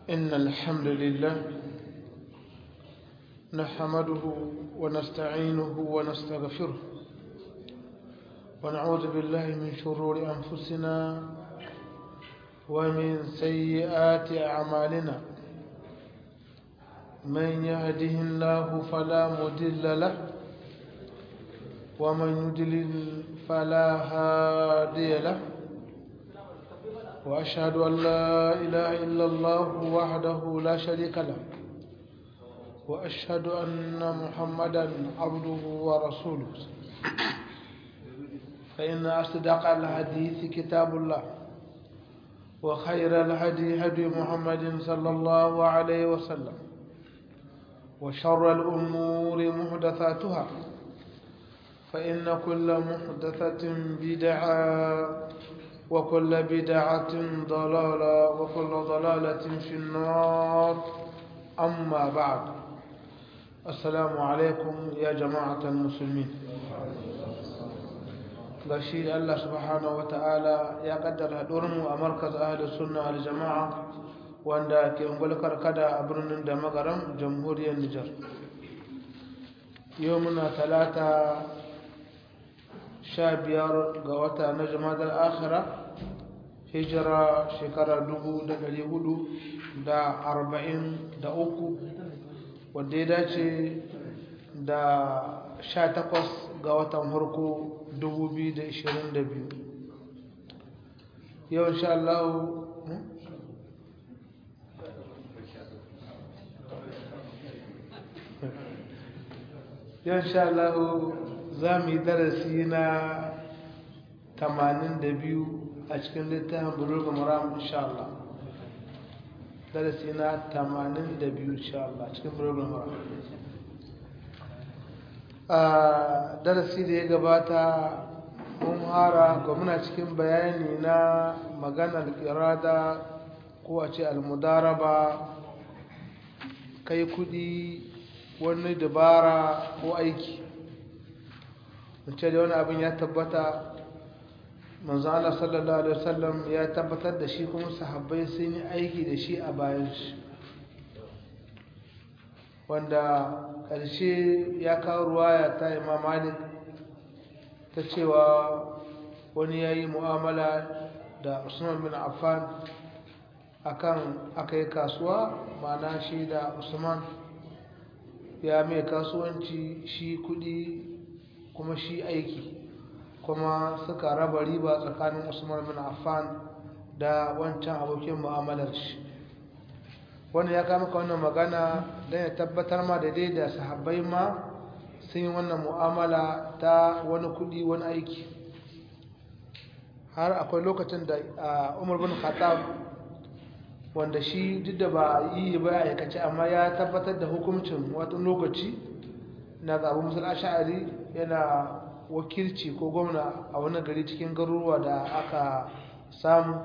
إن الحمد لله نحمده ونستعينه ونستغفره ونعوذ بالله من شرور أنفسنا ومن سيئات أعمالنا من يهده الله فلا مضل له ومن يضلل فلا هادي له وأشهد أن لا إله إلا الله وحده لا شريك له وأشهد أن محمدا عبده ورسوله فإن أصدق الحديث كتاب الله وخير الهدي هدي محمد صلى الله عليه وسلم وشر الأمور محدثاتها فإن كل محدثة بدعة وكل بدعة ضلالة وكل ضلالة في النار أما بعد السلام عليكم يا جماعة المسلمين gashi Allah subhanahu wata'ala ya kaddara mu a markaz ahli sunna wal jama'a wanda ke ungulkar kada a birnin da magaram jamhuriyar Nijar yau muna talata sha biyar ga wata na jama'ar akhira hijira shekara dubu da dari hudu da arba'in da uku wadda ya dace da sha takwas ga watan farko dubu biyu da ishirin da biyu yau insha Allah yau insha Allah za mu yi darasi na 82 a cikin littafin buluga maram insha Allah darasi na 82 insha Allah cikin buluga maram a darasi da ya gabata mun hara ga muna cikin bayani na maganar irada ko a ce almudaraba kai kudi wani dabara ko aiki ce da wani abin ya tabbata manzo Allah sallallahu alaihi wasallam ya tabbatar da shi kuma sahabbai sun yi aiki da shi a bayan shi wanda ƙarshe ya kawo ruwaya ta Imam Malik ta cewa wani yayi mu'amala da Usman bin Affan akan akai kasuwa ma'ana shi da Usman ya mai kasuwanci shi kudi kuma shi aiki kuma suka raba riba tsakanin usman bin affan da wancan abokin mu'amalar shi wanda ya kama ka wannan magana don ya tabbatar ma da dai da sahabbai ma sun yi wannan mu'amala ta wani kudi wani aiki har akwai lokacin da umar bin khattab wanda shi duk da ba yi ba aikace amma ya tabbatar da hukuncin wata lokaci na zaɓi musul asha'ari yana wakilci ko gwamna a wani gari cikin garuruwa da aka samu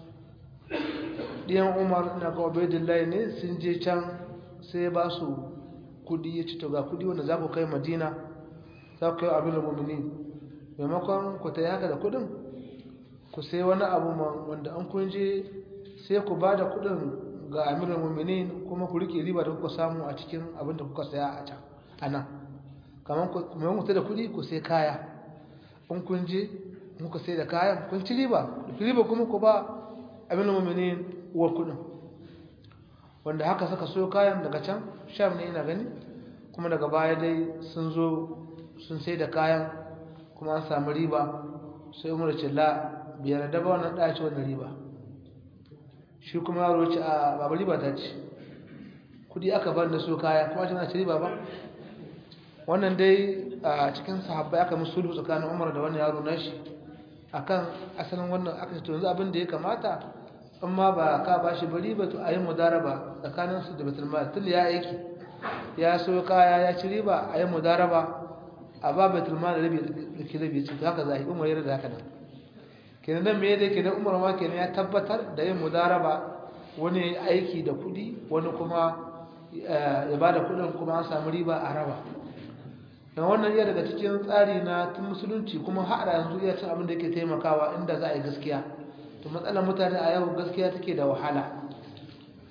ɗiyan umar na ga obedillahi ne sun je can sai ba su kudi ya ci to ga kudi wanda za ku kai madina za ku kai abin da mummuni maimakon ku ta haka da kudin ku sai wani abu wanda an kun je sai ku ba da kudin ga amirin mummuni kuma ku rike riba da kuka samu a cikin abin da kuka saya a can a nan kamar ku sai da kuɗi ku sai kaya in kun je muka sai da kayan kun ci riba riba kuma ku ba abin mummuni uwar kuɗin wanda haka suka so kayan daga can sham ne ina gani kuma daga baya dai sun zo sun sai da kayan kuma an samu riba sai umar ce la biyar da ba wannan ɗaya ci wannan riba shi kuma yaro ce a babu riba ta ce kuɗi aka ban da so kaya kuma ce na ci riba ba wannan dai a cikin sahabbai aka musu sulhu tsakanin Umar da wannan yaro nashi akan asalin wannan aka ce to yanzu abin da ya kamata in ma ba ka bashi bari ba to ayi mudaraba tsakanin su da Baitul Mal tun ya aiki ya so kaya ya ci riba ayi mudaraba a ba Baitul Mal rabi da ke rabi ci haka zai Umar yana da haka nan kenan nan me yake kenan Umar ma kenan ya tabbatar da yin mudaraba wani aiki da kudi wani kuma ya bada kudin kuma an samu riba a raba da wannan iya daga cikin tsari na tun musulunci kuma har yanzu iya cin abin da yake taimakawa inda za a yi gaskiya to matsalar mutane a yau gaskiya take da wahala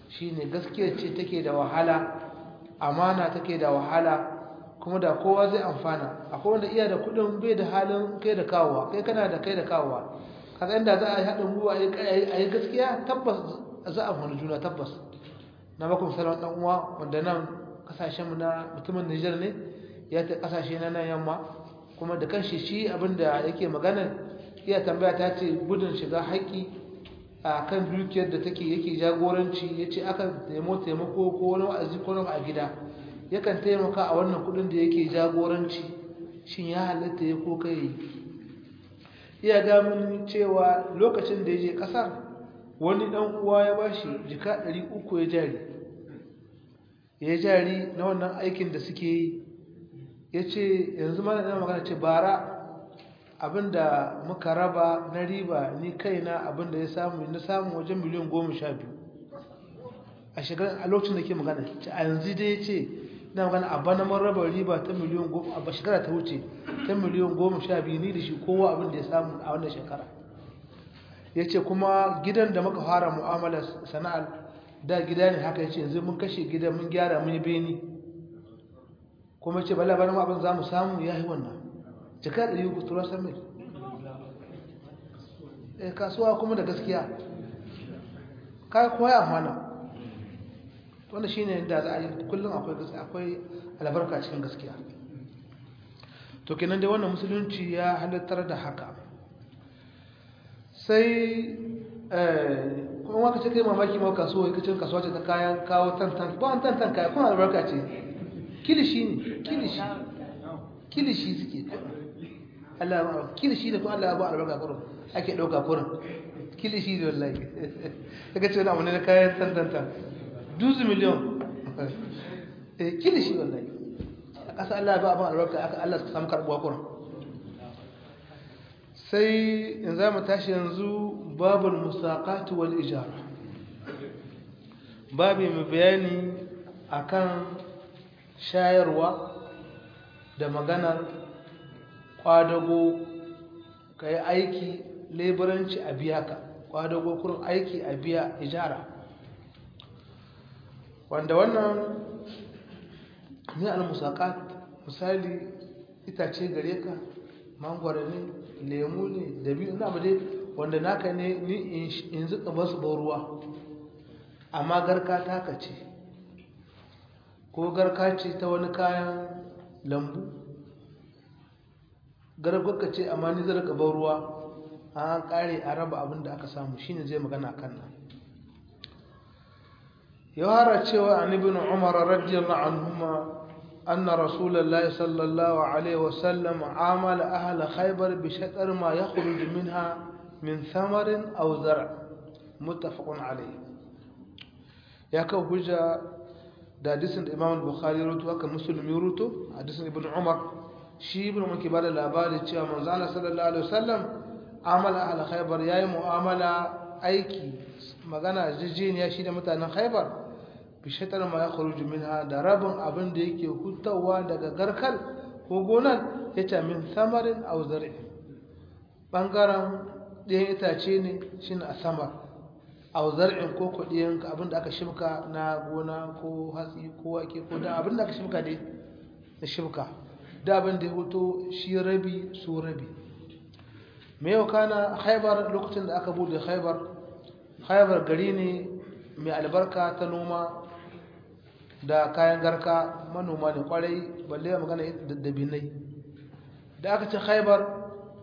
shine gaskiya ce take da wahala amana take da wahala kuma da kowa zai amfana akwai wanda iya da kudin bai da halin kai da kawowa kai kana da kai da kawowa kaga inda za a yi haɗin gwiwa a yi gaskiya tabbas za a amfani juna tabbas na baku misalin ɗan uwa wanda nan kasashenmu na mutumin Nijar ne ya ta kasashe na nan yamma kuma da kanshi shi abinda yake magana iya tambaya ta ce gudun shiga haƙƙi a kan dukiyar da take yake jagoranci ya ce aka nemo taimako ko wani wa'azi ko a gida yakan taimaka a wannan kudin da yake jagoranci shin ya halatta ya ko kai iya gamin cewa lokacin da ya je kasar wani dan uwa ya bashi jika 300 ya jari ya jari na wannan aikin da suke yi ya ce yanzu mana ina magana ce bara abinda muka raba na riba ni kaina abinda ya samu na samu wajen miliyan goma sha biyu a shekarar a lokacin da ke magana ce a yanzu dai ce na magana a bana mun raba riba ta miliyan goma a shekara ta wuce ta miliyan goma sha biyu ni da shi kowa abinda ya samu a wannan shekara ya ce kuma gidan da muka fara mu'amalar sana'ar da gida ne haka ya ce yanzu mun kashe gidan mun gyara mun yi beni kuma ce bala bana abin za mu samu ya yi wannan jika da yi tura sami eh kasuwa kuma da gaskiya kai koya amana wanda shine da za a yi kullum akwai gaskiya akwai albarka cikin gaskiya to kenan dai wannan musulunci ya halittar da haka sai kuma waka ce kai mamaki ma kasuwa kacin kasuwa ce ta kayan kawo tantan ba wani tantan kaya kuma albarka ce kilishi ne kilishi kilishi suke Allah ba kilishi ne kuma Allah ba albarka kurum ake dauka kurum kilishi ne wallahi kaga ce wani abu ne na kayan tantanta duzu miliyon eh kilishi wallahi a ƙasa Allah ba abin albarka aka Allah su samu karbuwa kurum sai in za mu tashi yanzu babul musaqat wal ijara babu mai bayani akan shayarwa da maganar kwadago ka yi aiki leburanci a biya ka kwadago kurin aiki a biya ijara wanda wannan ne al-musaqat misali itace gare ka mangwara ne lemu ne dabi'u ina ba dai wanda naka ne ni in zuka basu ba ruwa amma garka taka ce ko garka ce ta wani kayan lambu gargarka ce amma ni zai ban ruwa an kare a raba abin da aka samu shine zai magana kan nan ya hara cewa an ibn umar radiyallahu anhuma أن رسول الله صلى الله عليه وسلم عامل أهل خيبر بشطر ما يخرج منها من ثمر أو زرع متفق عليه يا كوجا da hadisin da Imam Bukhari rutu haka Muslim ya rutu hadisin Ibn Umar shi Ibn Umar ke bada labari cewa manzo Allah sallallahu alaihi wasallam amala ahli Khaybar yayi mu'amala aiki magana jijiniya shi da mutanen Khaybar bishatar ma ya kharuju minha da rabin abin da yake hutawa daga garkal ko gonar ya ce min samarin aw zar'i bangaren ɗayan itace ne shine a samar aw zar'in ko kuɗiyan abin da aka shibka na gona ko hatsi ko wake ko da abin da aka shibka dai da shibka da abin da ya huto shi rabi su rabi me yau kana haibar lokacin da aka bude haibar haibar gari ne mai albarka ta noma da kayan garka manoma ne kwarai balle ya magana da dabinai da aka ci haibar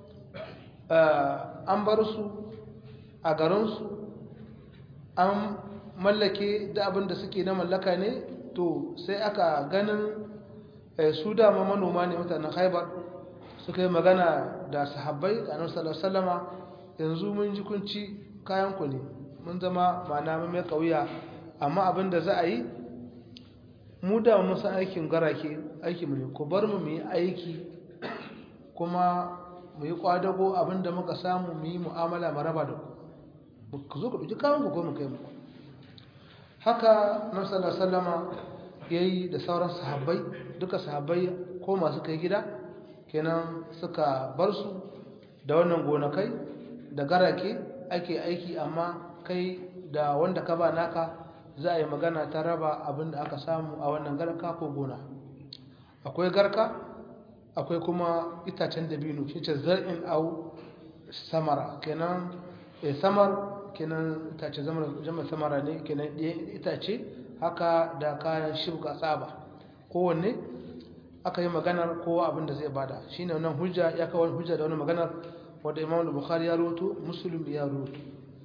an bar su a garinsu an mallake da abin da suke na mallaka ne to sai aka ganin su dama manoma ne mutanen haibar suka yi magana da sahabbai a nan salama yanzu mun ji kunci kayanku ne mun zama mana mai kauya amma abin da za a yi mu da mun san aikin garake aiki mu ne ku bar mu mu yi aiki kuma mu yi kwadago abin da muka samu mu yi mu'amala maraba da ku ku zo ku ɗauki kayan ku ko mu kai muku haka nan sallama ya yi da sauran sahabbai duka sahabbai ko masu kai gida kenan suka bar su da wannan gonakai da garake ake aiki amma kai da wanda ka ba naka za a yi magana ta raba abin da aka samu a wannan garka ko gona akwai garka akwai kuma itacen dabino shi ce zar'in au samara kenan samar kenan itace zama samara ne kenan itace haka da kayan shibga tsaba kowanne aka yi maganar kowa abin da zai bada shine wannan hujja ya kawo hujja da wannan maganar wanda Imam Bukhari ya rawaito Muslim ya rawaito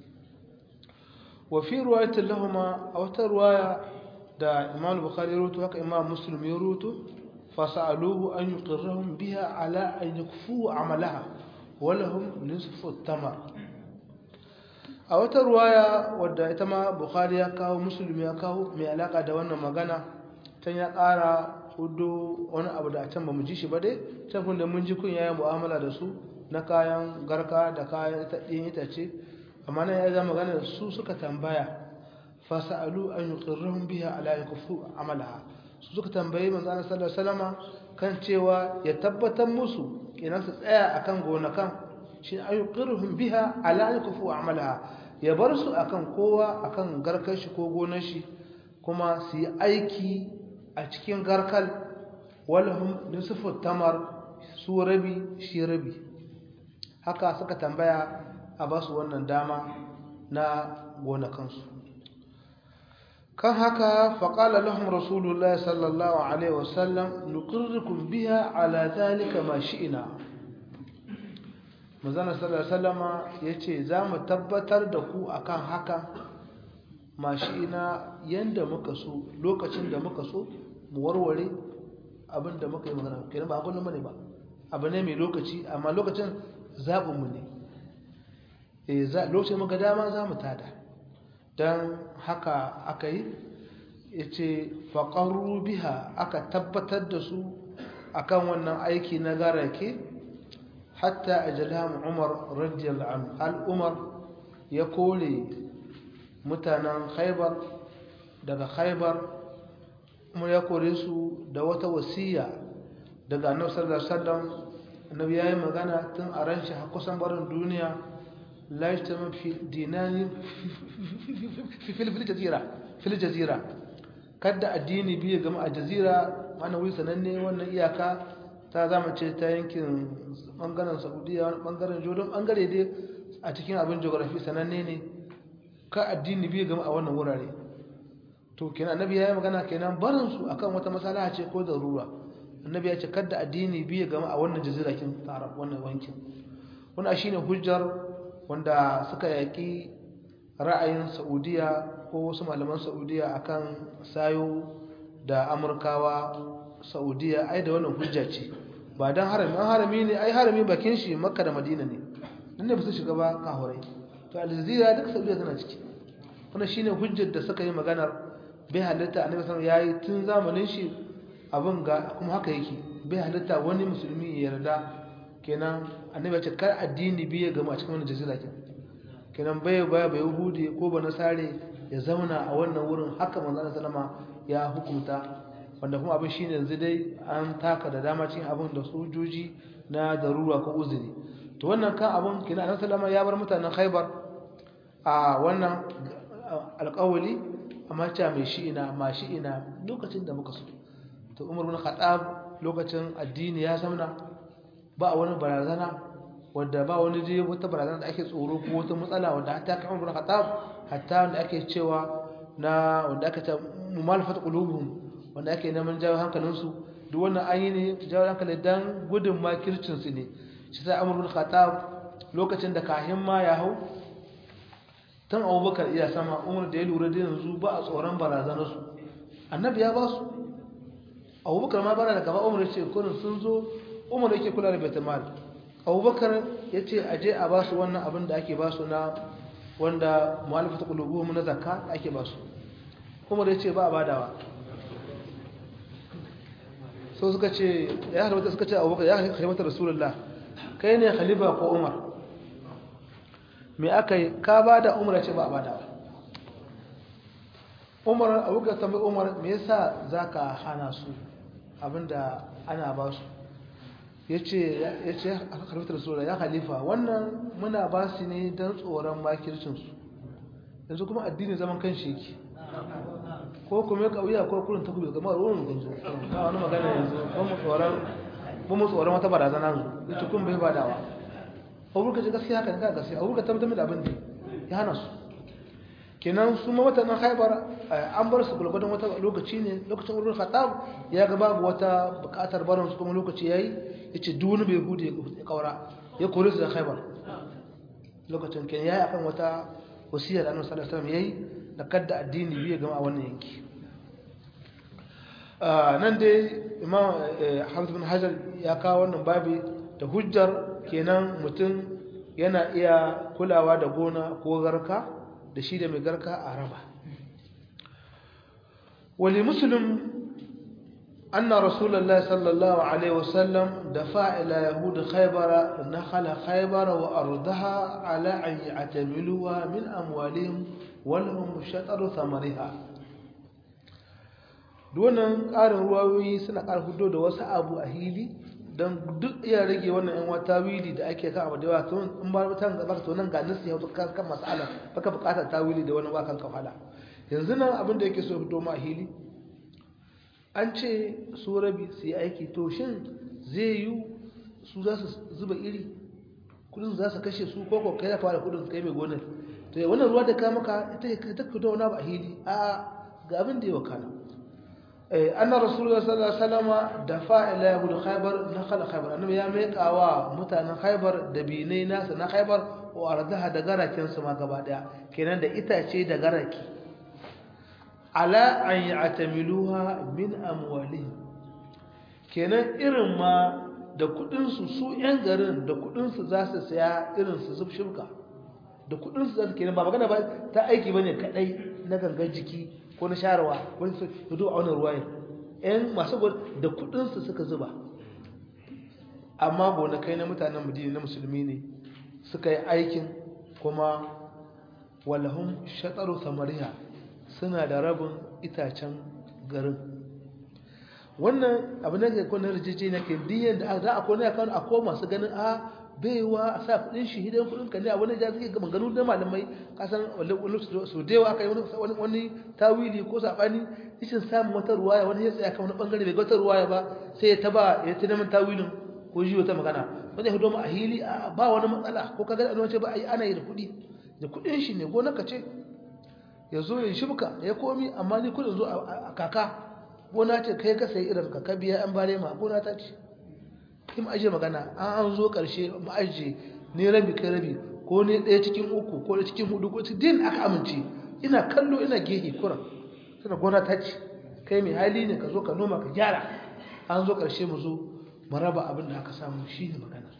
wa fi riwayatin lahumma aw ta riwaya da Imam Bukhari ya rawaito haka Imam Muslim ya rawaito fasaluhu an yuqirrahum biha ala an yakfu amalaha wa lahum nisfu tamar a wata ruwaya wadda ita ma Bukhari ya kawo Muslim ya kawo mai alaka da wannan magana can ya ƙara hudu wani abu da a can ba mu ji shi ba dai can kun da mun ji kun yayin mu'amala da su na kayan garka da kayan ɗin itace amma nan ya zama magana da su suka tambaya fasa'alu an yuqirruhum biha ala yakfu amalaha su suka tambayi manzo Allah sallallahu alaihi wasallama kan cewa ya tabbatar musu kenan su tsaya akan gonakan shi an yuqirruhum biha ala yakfu amalaha ya bar su akan kowa akan garkar shi ko gonar shi kuma su yi aiki a cikin garkal walhum nisfu tamar su rabi shi rabi haka suka tambaya a ba su wannan dama na gonakansu kan haka faƙala lahum rasulullah sallallahu alaihi wasallam nuqirrukum biha ala zalika ma shi'ina manzana sallallahu alaihi wasallama yace za mu tabbatar da ku akan haka ma shi'ina yanda muka so lokacin da muka so mu warware abin da muka yi magana kenan ba abin ne ba abu ne mai lokaci amma lokacin zaɓinmu ne lokacin muka dama za mu tada don haka aka yi ya ce faƙaru biha aka tabbatar da su akan wannan aiki na garake hatta a jalhamu umar radiyar al'umar ya kore mutanen haibar daga haibar kuma ya kore su da wata wasiya daga annabi sallallahu alaihi wasallam annabi yayi magana tun a ran shi kusan barin duniya la yastama fi dinani fi fil jazira fil jazira kada addini biye gama a jazira mana wuri sananne wannan iyaka ta zama ce ta yankin bangaren saudiya wani bangaren jordan bangare dai a cikin abin geography sananne ne ka addini biye gama a wannan wurare to kenan annabi ya yi magana kenan barin su akan wata masala ce ko darura annabi ya ce kada addini biye gama a wannan jazira kin tara wannan wankin wannan shine hujjar wanda suka yaki ra'ayin Saudiya ko wasu malaman Saudiya akan sayo da Amurkawa Saudiya ai da wannan hujja ce ba dan harami an harami ne ai harami bakin shi Makka da Madina ne dan ne ba su shiga ba kahurai to al-jazira duk Saudiya tana ciki wannan shine hujjar da suka yi maganar bai halitta annabi sallallahu alaihi wasallam yayi tun zamanin shi abin ga kuma haka yake bai halitta wani musulmi ya yarda kenan annabi ya ce kar addini biye gama a cikin wannan jazira kin kenan bai baya bai yahudi ko ba nasare ya zauna a wannan wurin haka manzon sallama ya hukunta wanda kuma abin shine yanzu dai an taka da dama cikin abin da sojoji na darura ko uzuri to wannan kan abin kenan annabi sallama ya bar mutanen Khaibar a wannan alƙawali amma cewa mai shi'ina ma shi'ina lokacin da muka so to umar bin khattab lokacin addini ya zamna ba wani barazana wanda ba wani je wata barazana da ake tsoro ko wata matsala wanda hatta kan umar bin khattab hatta wanda ake cewa na wanda aka ce mumalafat qulubuhum wanda ake neman jawo hankalin su duk wannan an yi ne jawo hankali dan gudun makircin su ne shi sai umar bin khattab lokacin da kahin ma ya hau tun abubakar iya sama umar da ya lura da yanzu ba a tsoron barazanarsu annabi ya ba su abubakar ma bara da gaba umar ya ce kurin sun zo umar yake kula da baitul abubakar ya ce a je a ba su wannan abin da ake ba su na wanda mu'alifatu qulubuhum na zakka da ake ba su umar ya ce ba a badawa so suka ce ya halwata suka ce abubakar ya khalifata rasulullah kai ne khalifa ko umar me aka yi ka ba da umar ce ba a bada umar abubakar tambayi umar me yasa za ka hana su abinda ana ba su ya ce ya ce halittar sura ya halifa wannan muna ba su ne don tsoron makircinsu yanzu kuma addini zaman kan shi yake ko kuma ya kauya ko kurin ta kuɓe kamar ruwan kun zo ba wani magana yanzu ba mu tsoron ba mu tsoron wata barazana yanzu ita kun bai badawa abubuwa ce gaskiya haka ne ka gaskiya abubuwa tabbatar da abin da ya hana su kenan su ma mutanen haibar an bar su gulgudun wata lokaci ne lokacin wurin khattab ya ga babu wata bukatar barin su kuma lokaci yayi yace duk wani bai hude ya kaura ya kore su da haibar lokacin kenan yayi akan wata wasiyar annabi sallallahu alaihi wasallam yayi da kadda addini biye gama a wannan yanki nan dai imam hamza bin hajar ya kawo wannan babi da hujjar kenan mutum yana iya kulawa da gona ko garka da shi da mai garka a raba wali muslim anna rasulullahi sallallahu alaihi wasallam dafa ila yahud khaybara nakhala khaybara wa ardaha ala an ya'tamiluha min amwalihim wa lahum shataru thamariha duwannan ƙarin ruwayoyi suna ƙara hudo da wasu abu a hili don duk iya rage wannan yan wata wili da ake kan abu da yawa tun in ba ta ga baka to nan ga nasi ya kan kan mas'ala baka bukatar tawili da wani wakan kafala yanzu nan abin da yake so fito ma hili an ce su rabi su yi aiki to shin zai yi su za su zuba iri kudin za su kashe su ko ko kai fara kudin kai mai gonar to wannan ruwa da ka maka ita ta fito wani ba hili a ga abin da ya wakana أن رسول الله صلى الله عليه وسلم دفع إلى يهود خيبر نخل خيبر أنه ياميك أوا متى خيبر دبيني ناس نا خيبر وأردها دقارة كنس ما قبادا كنان دا إتا شيء دقارة على أن يعتملوها من أموالهم kenan irin ma da kudinsu su 'yan garin da kudinsu za su saya irin su zub shirka da kudinsu za su kenan ba magana ba ta aiki bane kadai na gangan jiki ko na sharawa wani su hudu a wani ruwayin yan masu da kudinsu suka zuba amma gonakai na mutanen madina na musulmi ne suka yi aikin kuma walahun shataru samariya suna da rabin itacen garin wannan abu na ga kwanar rijici na ke diyan da za a kone a kano a koma masu ganin a baiwa a sa kudin shi hidan kudin ka ne a wani jasi ga maganu da malamai kasan wani su da yawa aka yi wani tawili ko sabani ishin samun wata ruwaya wani ya tsaya kan wani bangare bai ga wata ruwaya ba sai ya taba ya ta neman tawilin ko ji wata magana wani ya hudu a hili ba wani matsala ko ka gani a ce ba a yi ana yi da kudi da kudin shi ne gona ka ce ya zo ya shibka ya komi amma ni kudin zo a kaka gona ce kai ka sayi irin ka ka biya an bare ma gona ta ce in aje magana an an zo karshe mu aje ne rabi kai rabi ko ne ɗaya cikin uku ko ɗaya cikin hudu ko din aka amince ina kallo ina gehe kura tana gona ta ce kai mai hali ne ka zo ka noma ka gyara an zo karshe mu zo mu raba abin da aka samu shi ne maganar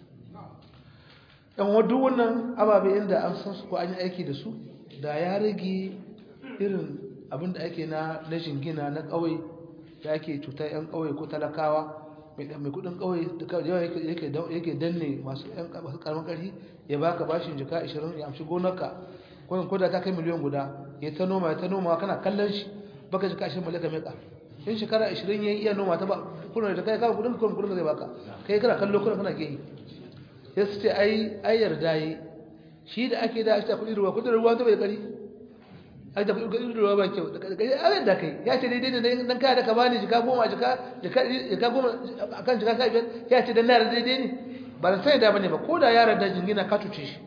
ɗan wadu wannan ababe inda an san su ko an yi aiki da su da ya rage irin abin da ake na na jingina na ƙauye da ake cutar 'yan ƙauye ko talakawa mai kudin kawai yawa yake danne masu karamin karfi ya baka bashin jika 20 ya amshi gonarka kwanan koda ta kai miliyan guda ya ta noma ya ta noma kana kallon shi baka jika 20 malaka meka in shekara 20 ya iya noma ta ba kuna da kai kawo kudin kudin kudin zai baka kai kana kallo kuna kana gehi ya su ce ai ai yarda yi shi da ake da shi ta kudin ruwa kudin ruwa ta bai kari ai da kudin ruwa ba kyau da kai abin da kai ya ce daidai ne dan kaya da ka bani jika goma jika jika goma akan jika sha biyar ya ce dan na daidai ne ba da sai da bane ba ko da yaran da jingina ka tuce shi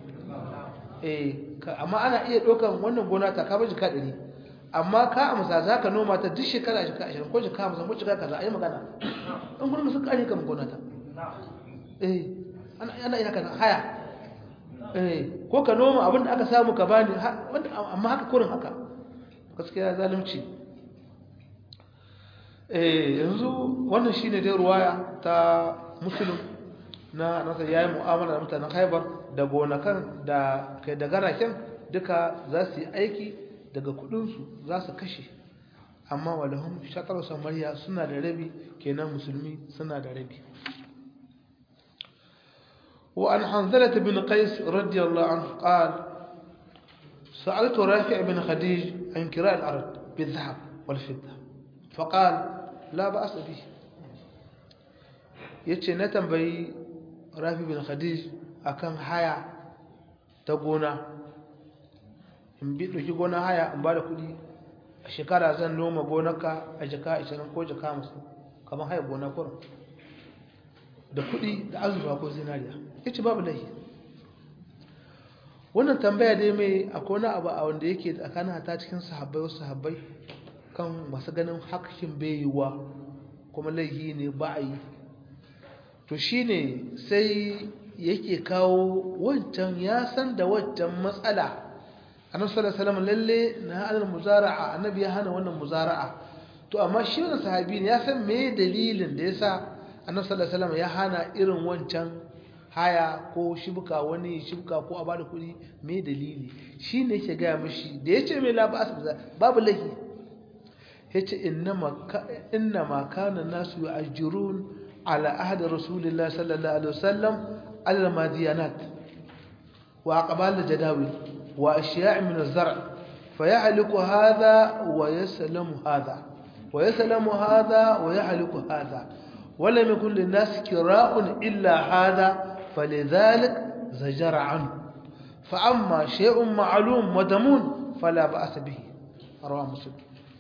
eh amma ana iya ɗaukan wannan gona ta ka ba jika ɗari amma ka amsa za ka noma ta duk shekara jika ashirin ko jika hamsin ko jika kaza a yi magana in gudun sun ƙare kan gona ta eh ana iya kana haya eh ko ka noma abin da aka samu ka bani amma haka kurin haka gaskiya zalunci eh yanzu wannan shine dai ruwaya ta muslim na nasa yayi mu'amala da mutanen Khaibar da gonakan da kai da garaken duka za su yi aiki daga kudin su za su kashe amma walahum shatar samariya suna da rabi kenan musulmi suna da rabi وعن حنظلة بن قيس رضي الله عنه قال سألت رافع بن خديج عن كراء الأرض بالذهب والفضة فقال لا بأس به yace na tambayi rafi bin khadij akan haya ta gona in bi ɗauki gona haya in ba da kuɗi a shekara zan noma gonarka a jaka 20 ko jaka 50 kamar haya gona kurin da kuɗi da azurfa ko zinariya yace babu laifi wannan tambaya dai mai akwai wani abu a wanda yake tsakanin hata cikin sahabbai wasu sahabbai kan masu ganin hakshin baiwa kuma laifi ne ba a yi to shine sai yake kawo wancan ya san da wancan matsala annabi sallallahu alaihi wasallam lalle na hana muzara'a annabi ya hana wannan muzara'a to amma shi wannan sahabi ne ya san me dalilin da yasa annabi sallallahu alaihi wasallam ya hana irin wancan haya ko shibka wani shibka ko a bada kuɗi me dalili shi ne yake gaya mishi da ya ce mai labas babu lahi ya ce inna ma kana nasu yi ajirun ala ahadar rasulullah sallallahu alaihi wasallam alal madiyanat wa aqbal jadawi wa ashiya' min az-zar' fa yahliku hadha wa yaslamu hadha wa yaslamu hadha wa yahliku hadha ولم يكن للناس كراء إلا هذا فلذلك زجر عنه فأما شيء معلوم ودمون فلا بأس به رواه مسلم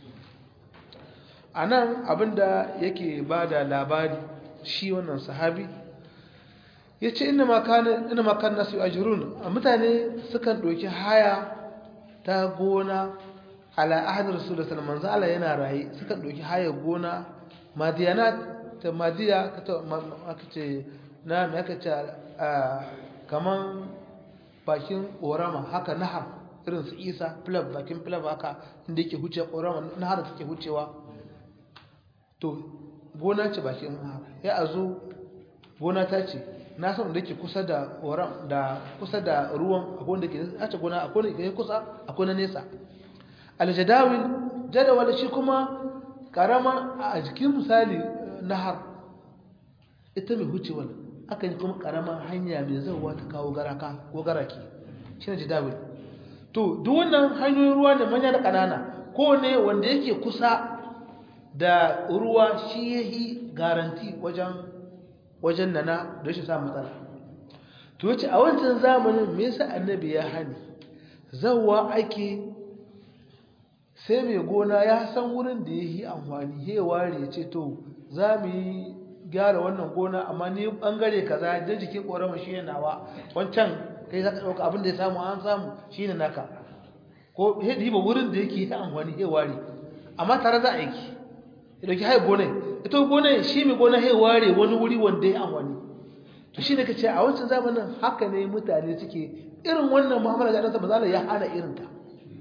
anan abinda yake bada labari shi wannan sahabi yace inna ma kana inna ma kana nasu ajrun mutane sukan doki haya ta gona ala ahad rasulullahi sallallahu alaihi wasallam yana rayi sukan doki haya gona madiyanat ta madiya aka ce na me aka ce kaman bakin ƙorama haka nahar irin su isa flab bakin flab haka inda yake huce ƙorama nahar da take hucewa to gona ce bakin nahar ya a zo gona ta ce na san da yake kusa da ƙoram da kusa da ruwan akwai da ke ace gona akwai da ke kusa akwai na nesa aljadawil jadawal shi kuma karama a jikin misali nahar ita mai hucewar aka yi kuma karamar hanya mai zauwa ta kawo garaka ko garaki shi ne jidawil to duk wannan hanyoyin ruwa ne manya da ƙanana ko ne wanda yake kusa da ruwa shi ya yi garanti wajen wajen nana da shi samun matsala to yace a wancan zamanin me yasa annabi ya hani zawwa ake sai mai gona ya san wurin da ya yi amfani ya ware ya ce to za mu yi gyara wannan gona amma ni bangare kaza da jikin korama shi ne nawa wancan kai za ka ɗauka abin da ya samu an samu shi ne naka ko ya diba wurin da yake ta amfani ya ware amma tare za a yi ya ɗauki hai gonai ita gonai shi mai gona ya ware wani wuri wanda ya amfani to shi ne ka ce a wancan zamanin haka ne mutane suke irin wannan mu'amala da annabi sallallahu ya hana irin ta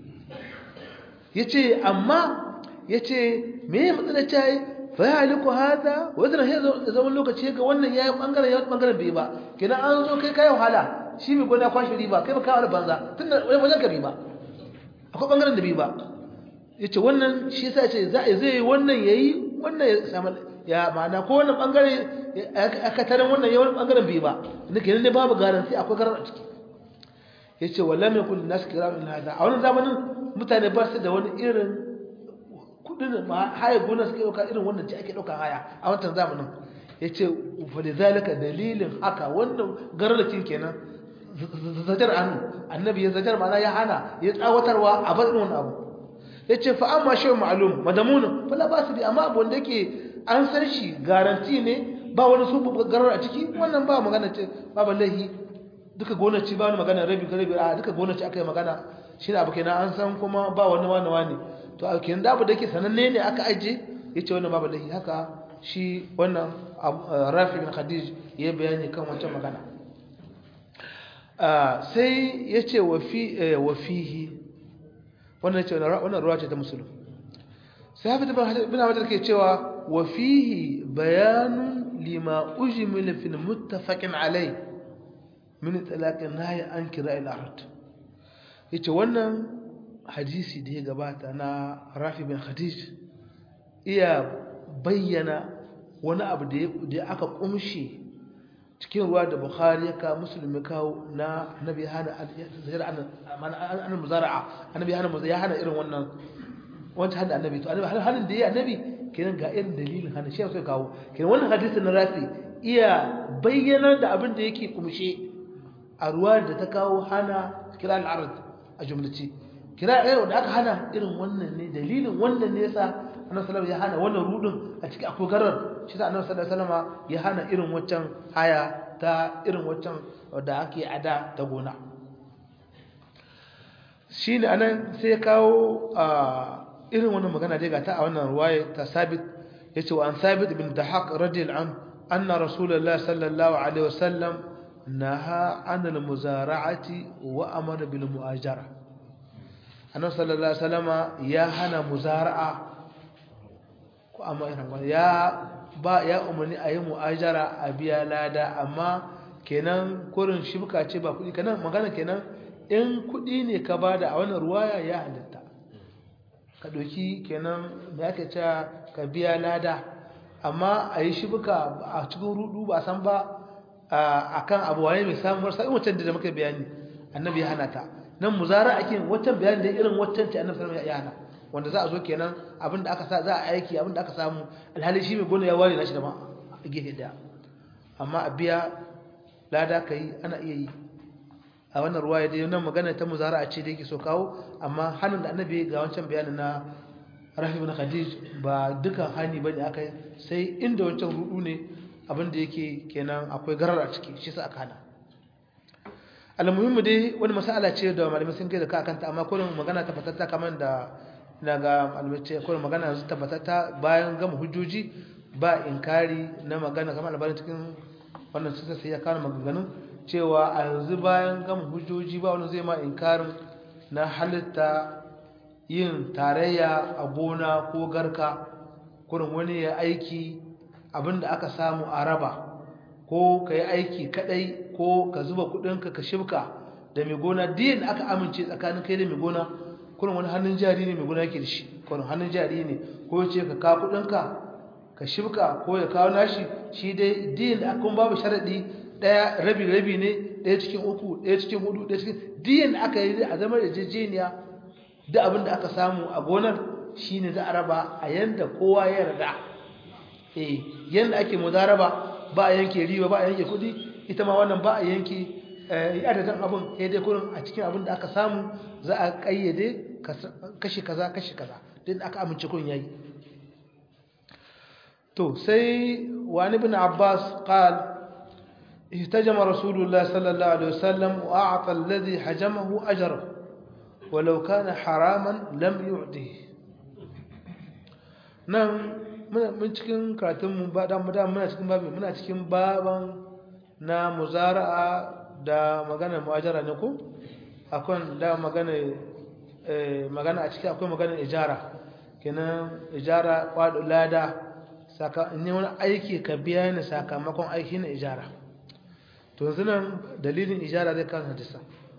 yace amma yace me ya matsala ta yi fa ya haliku hada wa zan ya zama lokaci ga wannan yayi bangaren yayi bangaren bai ba kenan an zo kai kai wahala shi mai gona kwashi riba kai ba kawo banza tunda wajen ka riba akwai bangaren da bai ba yace wannan shi yasa yace za zai wannan yayi wannan ya samu ya ma'ana ko wannan bangare aka tarin wannan yawan bangaren bai ba nake ne babu garanti akwai garar a ciki yace wallam yakun nas kiram in hada a wannan zamanin mutane ba su da wani irin kudin ma haya gona suke dauka irin wannan ce ake dauka haya a wannan zamanin yace fa lidhalika dalilin haka wannan gararrakin kenan zajar annu annabi ya zajar ma'ana ya hana ya tsawatarwa a bar wannan abu yace fa amma shay ma'lum madamun fa la basu bi amma abu wanda yake an san shi garanti ne ba wani su garar a ciki wannan ba magana ce ba ballahi duka gonaci ba wani magana rabi ka rabi a duka gonaci aka yi magana shi ne abu kenan an san kuma ba wani wani wani to a kenan da abu da ke sananne ne aka aje ya ce wannan ba ballahi haka shi wannan rafi bin khadij ya bayani kan wancan magana sai ya ce wa fihi wannan ce wannan ruwa ce ta musulun sai hafi bin hafiz ke cewa wa fihi bayanun lima ujmil fil muttafaqin alai min talaqin nahy an kira al ard yace wannan hadisi da ya gabata na Rafi bin Khadij iya bayyana wani abu da aka kumshi cikin ruwa da Bukhari ya kawo Muslim ya kawo na Nabi hana an muzara'a annabi hana ya hana irin wannan wancan hada annabi to annabi hanin da ya annabi kenan ga irin dalilin hana shi sai kawo kenan wannan hadisi na Rafi iya bayyana da abin da yake kumshe a ruwa da ta kawo hana kira al-ard a jumlaci kira irin da aka hana irin wannan ne dalilin wannan ne yasa annabi sallallahu ya hana wannan rudin a cikin akwai garar shi sa annabi sallallahu alaihi wasallam ya hana irin waccan haya ta irin waccan da ake ada ta gona shine anan sai kawo irin wannan magana dai ga ta a wannan ruwaya ta sabit yace wa an sabit bin dahaq radiyallahu anhu anna rasulullahi sallallahu alaihi wasallam naha anil muzara'ati wa amara bil mu'ajara annabi sallallahu alaihi wasallama ya hana muzara'a ko amma irin ya ba ya umarni a yi mu'ajara a biya lada amma kenan kurin shibka ce ba kuɗi kenan magana kenan in kuɗi ne ka bada a wannan ruwaya ya halitta ka ɗauki kenan da ake cewa ka biya lada amma a yi shibka a cikin rudu ba san ba a kan abu wane mai samun warsa in wancan da muka bayani annabi ya hana ta nan muzara ake wancan bayani da irin wancan ce annabi sallallahu ya hana wanda za a zo kenan abinda aka sa za a aiki abinda aka samu alhali shi mai gona ya ware nashi da ma a gefe daya amma a biya lada ka yi ana iya yi a wannan ruwa ya dai nan magana ta muzara a ce da yake so kawo amma hannun da annabi ga wancan bayanin na rafi bin khadij ba dukan hani bane aka yi sai inda wancan rudu ne abinda yake kenan akwai garar a ciki shi sa aka hana almuhimmu dai wani masala ce da malamai sun kai da ka kanta amma kullum magana ta fatatta kamar da na ga malamai ce kullum magana yanzu ta fatatta bayan gama hujjoji ba inkari na magana kamar albarin cikin wannan sun sai ya kawo maganganun cewa a yanzu bayan gama hujjoji ba wani zai ma inkarin na halitta yin tarayya a gona ko garka kurin wani ya aiki abinda aka samu a raba ko ka yi aiki kadai ko ka zuba kudinka ka shibka da mai gona diyan da aka amince tsakanin kai da mai gona kurin wani hannun jari ne mai gona yake da shi kurin hannun jari ne ko ya ce ka kawo kudinka ka shibka ko ya kawo nashi shi dai diyan da aka babu sharadi daya rabi rabi ne daya cikin uku daya cikin hudu daya cikin diyan da aka yi a zama da jejeniya da abin da aka samu a gonar shine za a raba a yanda kowa ya yarda eh yanda ake mudaraba ba a yanke riba ba a yanke kudi ita ma wannan ba a yanke adadin abin ya dai kurin a cikin abin da aka samu za a kayyade kashi kaza kashi kaza din aka amince kurin yayi to sai wani bin abbas qal اهتجم رسول الله صلى الله عليه وسلم وأعطى الذي حجمه أجره ولو كان حراما لم يعطه نعم mun cikin karatunmu ba da muna cikin babi muna cikin baban na muzara'a da magana mu'ajara ne ko akwai da magana magana a ciki akwai magana ijara kenan ijara kwado lada saka ne wani aiki ka biya ni sakamakon aiki na ijara to yanzu nan dalilin ijara zai kan hadisa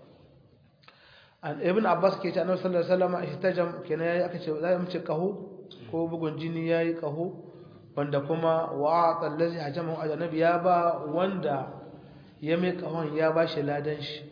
an ibn abbas ke ce annabi sallallahu alaihi wasallam ihtajam kenan yayi aka ce za mu ce kaho ko bugun jini ya yi ƙaho wanda kuma wa'ata allazi hajamahu ajnabi ya ba wanda ya mai ƙahon ya ba shi ladan shi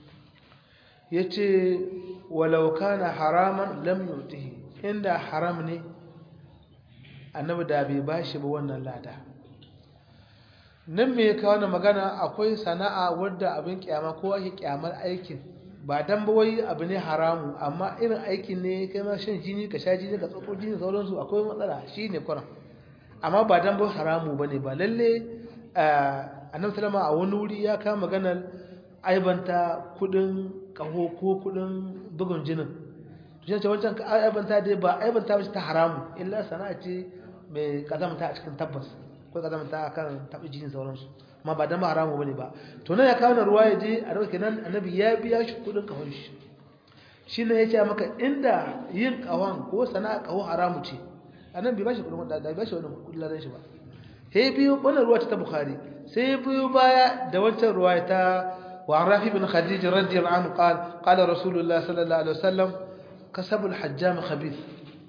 yace walau kana haraman lam yutihi inda haram ne annabi da bai ba shi ba wannan lada nan me ya kawo magana akwai sana'a wadda abin kyama ko ake kyamar aikin ba dan ba wai abu ne haramu amma irin aikin ne kai ma shan jini ka sha jini ka tsoko jini sauransu akwai matsala shi ne kuran amma ba dan ba haramu ba ne ba lalle annabi salama a wani wuri ya kama maganar aibanta kudin kaho ko kudin bugun jinin to shi wancan aibanta dai ba aibanta ba ta haramu illa sana'a ce mai kazamta a cikin tabbas ko kazamta akan tabi jini sauransu amma ba dan haramu bane ba to nan ya kawo na ruwa ya je a dauke nan annabi ya biya shi kudin kawon shi shine yace maka inda yin kawan ko sana'a kawo haramu ce annabi bai bashi kudin da bai bashi wannan kudin ladan shi ba sai biyo wannan ruwa ta bukhari sai biyo baya da wancan ruwa ta wa rafi bin khadij radiyallahu anhu qala qala rasulullah sallallahu alaihi wasallam kasabul hajjam khabith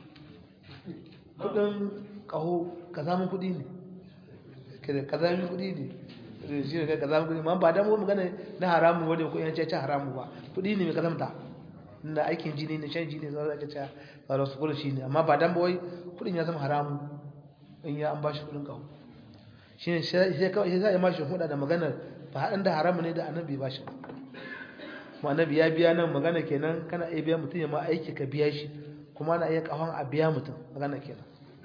kudin kaho kazamin kudi ne kazamin kudi ne shi ne kai kaza kudi ma ba dan mu magana na haramun wanda ko yan caca haramu ba kudi ne mai kazamta na aikin jini ne shan jini zai ga caca ba da su kula shi ne amma ba dan ba wai kudin ya zama haramu in ya an bashi kudin kawo shi ne sai kawai sai ya mashi huda da maganar ba haɗin da haramu ne da annabi ba shi annabi ya biya nan magana kenan kana iya biya mutum ya ma aiki ka biya shi kuma ana iya kafan a biya mutum magana kenan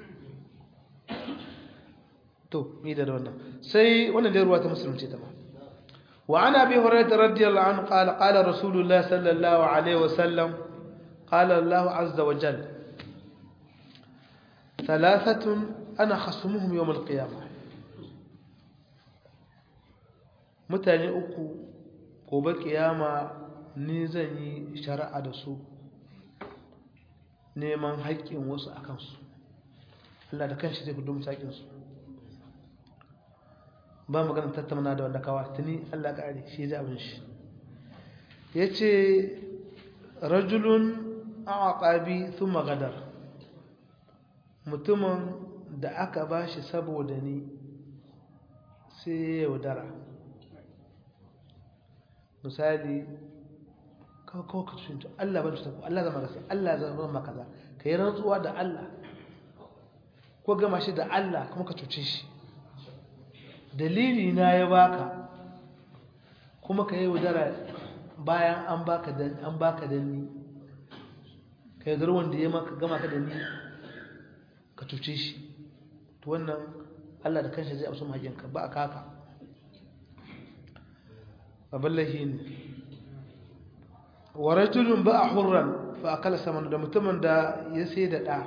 to mi da wannan sai wannan dai ruwa ta musulunci ta ba wa ana abi hurairah radiyallahu anhu qala qala rasulullah sallallahu alaihi wasallam qala allah azza wa jalla ثلاثة أنا خصمهم يوم القيامة mutane uku gobe kiyama ni zan yi shari'a da su neman haƙƙin wasu a kansu Allah da kanshi zai hudu saƙinsu ba magana tattauna da wanda kawa tuni Allah ƙari shi zai abin shi ya ce rajulun a ƙabi sun magadar mutumin da aka ba shi saboda ni sai ya yaudara misali kawai ka cuta Allah ban cuta ko Allah zama gasa Allah zama maka kaza ka yi rantsuwa da Allah ko gama shi da Allah kuma ka cuce shi dalili na ya baka kuma ka yi yaudara bayan an baka dan an baka dan ni ka yaudar wanda ya maka gama ka da ni ka cuce shi to wannan Allah da kanshi zai amsa mahajinka ba a kaka baballahi ne wa rajulun ba a hurran fa akala saman da mutumin da ya sai da ɗa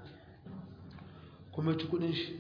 kuma ci kudin shi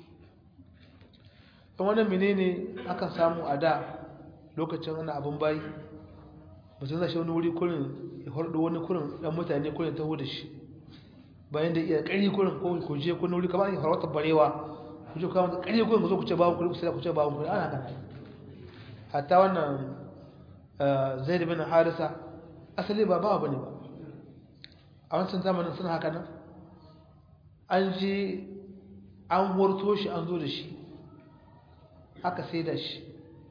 ɗan wannan menene akan samu a da lokacin ana abin bayi mutum zai shi wani wuri kurin ya harɗo wani kurin ɗan mutane kurin taho da shi bayan da iya ƙari kurin ko ku je kun wuri kamar farautar barewa ku je kuma ƙari kurin ku zo ku ce babu kuɗi ku ce babu kuɗi ana kana hatta wannan zaid bin harisa asali ba bawa bane ba a wancan zamanin suna haka nan an je an warto shi an zo da shi aka sai da shi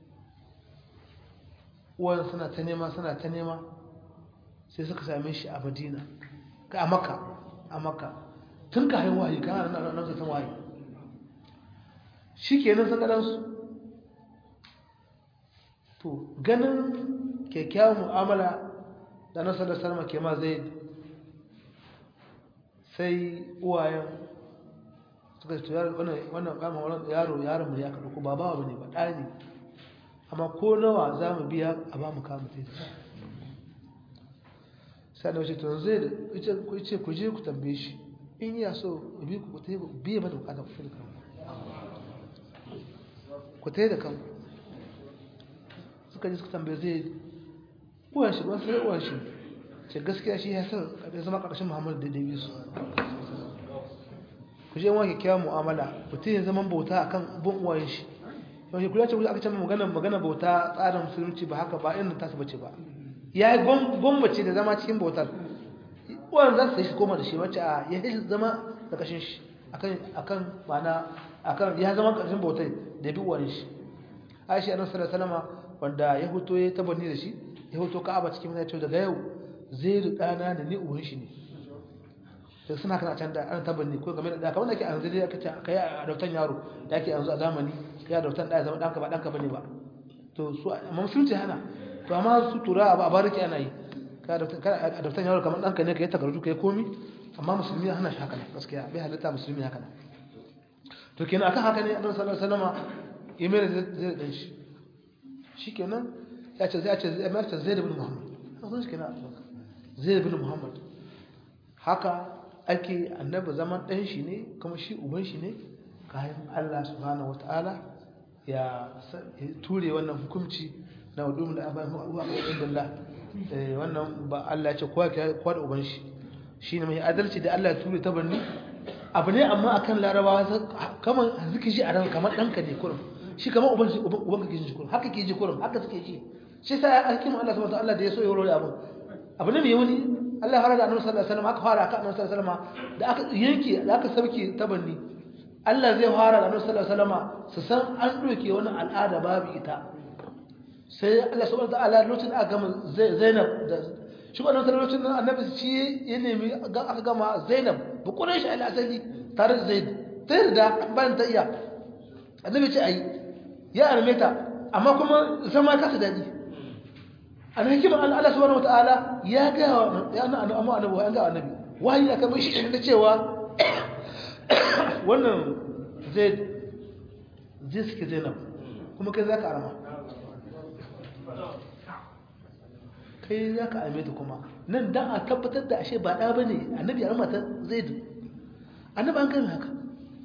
uwan suna ta nema suna ta nema sai suka same shi a madina a maka a maka tun ka haihuwa yi kan nan nan san waye shi kenan sun gadansu to ganin kyakkyawan mu'amala da nasar da salma ke ma zai sai uwayen suka ce wannan kama wannan yaro yaron mu ya kaɗu ko ba bawa bane ba ɗani amma ko nawa za mu biya a ba mu kama sai da sai da wace to zai da ce ku je ku tambaye shi in ya so bi ku ta biye mata bukatar ku da kanku ku ta da kanku suka ji suka tambaye zai uwan shi wasu uwan shi ce gaskiya shi ya san ya zama ƙarshen muhammadu da dabi su ku je wani kyakkyawar mu'amala mutum ya zama bauta akan bin uwayen shi yau kula ce aka ce magana magana bauta tsarin musulunci ba haka ba irin tasu bace ba ya yi gwammace da zama cikin bautar uwan za su yi shi koma da shi wacce a ya yi zama da kashin shi akan mana akan ya zama kashin bautar da bi uwayen shi aisha annabi sallallahu alaihi wasallam wanda ya hoto ya tabbani da shi ya hoto ka'aba cikin mai daga yau zai rudana da ni uwan shi ne sai suna kana can da an tabbani ko game da kamar da ke an zai aka ce kai a dautan yaro da ake yanzu a zamani kai a dautan da ya zama danka ba danka bane ba to su amma musulunci hana to amma su tura a bariki ana yi ka a dautan yaro kamar danka ne kai takardu kai komi amma musulmi hana shi haka gaskiya bai halitta musulmi haka to kenan akan haka ne annabi sallallahu alaihi wasallam imel zai dan shi shikenan ya ce zai ce zai mai zai da bin muhammad sun shi kenan zai da bin muhammad haka ake annabi zaman dan shi ne kuma shi uban shi ne kayan Allah subhanahu wataala ya ture wannan hukunci na wadum da abai huwa Allah wannan ba Allah ya ce kowa kowa da uban shi shine mai adalci da Allah ya ture ta banni abu ne amma akan larabawa kamar ziki shi a ran kamar danka ne kurum shi kamar uban shi uban kake ji kurum haka ke ji kurum haka suke ji shi sai alkimin Allah subhanahu wataala da ya so ya wuro abu abu ne mai wani Allah ya fara da Annabi sallallahu alaihi wasallam aka fara aka Annabi sallallahu alaihi wasallam da aka yanke da aka sauke tabanni Allah zai fara da Annabi sallallahu alaihi wasallam su san an doke wani al'ada babu ita sai Allah subhanahu wataala lokacin aka gama Zainab da shi wannan lokacin nan Annabi shi ya nemi aka gama Zainab bu Quraysh al-asali tare da Zaid ta yarda ban ta iya Annabi ce ai ya arme ta amma kuma zama kasa dadi an hikimar Allah subhanahu wataala ya ga ya annabi amma annabi ya ga annabi wahayi aka mishi da cewa wannan zai zai suke zainab kuma kai za ka arama kai za ka arme ta kuma nan dan a tabbatar da ashe ba ɗa ba ne annabi arama ta zai da annabi an kai haka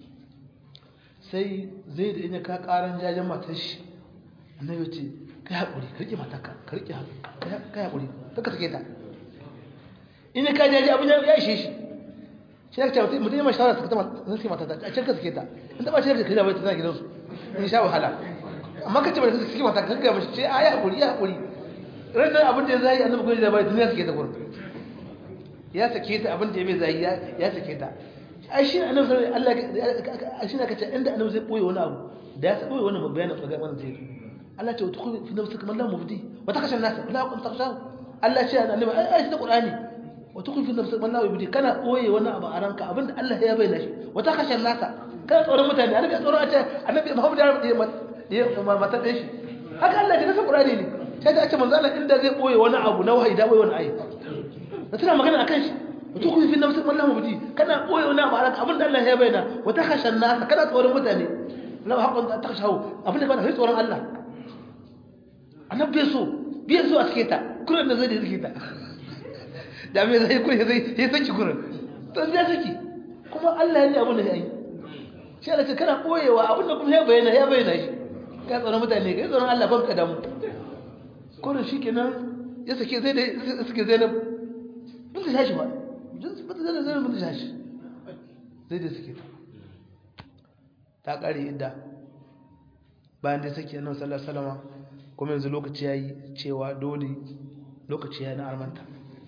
sai zai da ina ka ƙaran jajen matar shi annabi ce ka yi haƙuri ka riƙe matarka ka riƙe ka yi haƙuri ta ka sake ta ina ka jaje abin ya ishe shi shi ya ce mutum yamma shawara suka zan sai matata a can ka suke ta in taɓa ce da kai da bai ta zana gidansu in sha wahala amma ka ce ba da suke mata kan gaba shi ce a ya haƙuri ya haƙuri ranar abin da ya zai annabi gwani da bai tun ya sake ta gurin ya sake ta abin da ya bai zai ya sake ta ai shi annabi sallallahu alaihi Allah shi ne kace inda annabi zai boye wani abu da ya boye wani bayanin ga wannan zai Allah ce wata kuma fi nafsika man la mubdi wa takashan nas la kun takshaw Allah ce annabi ai shi da Qur'ani wata kun fi nafsika man la mubdi kana boye wani abu a ranka abinda Allah ya bayyana shi wa takashan nas kana tsoron mutane annabi ya tsoron a ce annabi Muhammad ya ya mata da shi haka Allah ya nasa Qur'ani ne sai da ake manzo Allah inda zai boye wani abu na wahayi da boye wani ayi da tana magana akan shi wato ku fi nafsik wallahu mubdi kana boye wani abu alaka abinda Allah ya bayyana wa takhashan nas kana tsoron mutane law haqqan ta takhashahu abinda ba da tsoron Allah annabi bai so bai so a sake ta kuran da zai da sake ta da me zai kure zai ya saki kuran to ya saki kuma Allah ya yi abin da ya yi shi Allah ce kana boyewa abinda kuma ya bayyana ya bayyana shi ka tsoron mutane ka tsoron Allah ban ka damu kuran shikenan ya sake zai da suke Zainab bin ta shashi ba bata zai zai mutu shashi zai da suke ta kare inda bayan da sake nan sallar salama kuma yanzu lokaci ya yi cewa dole lokaci ya yi na armanta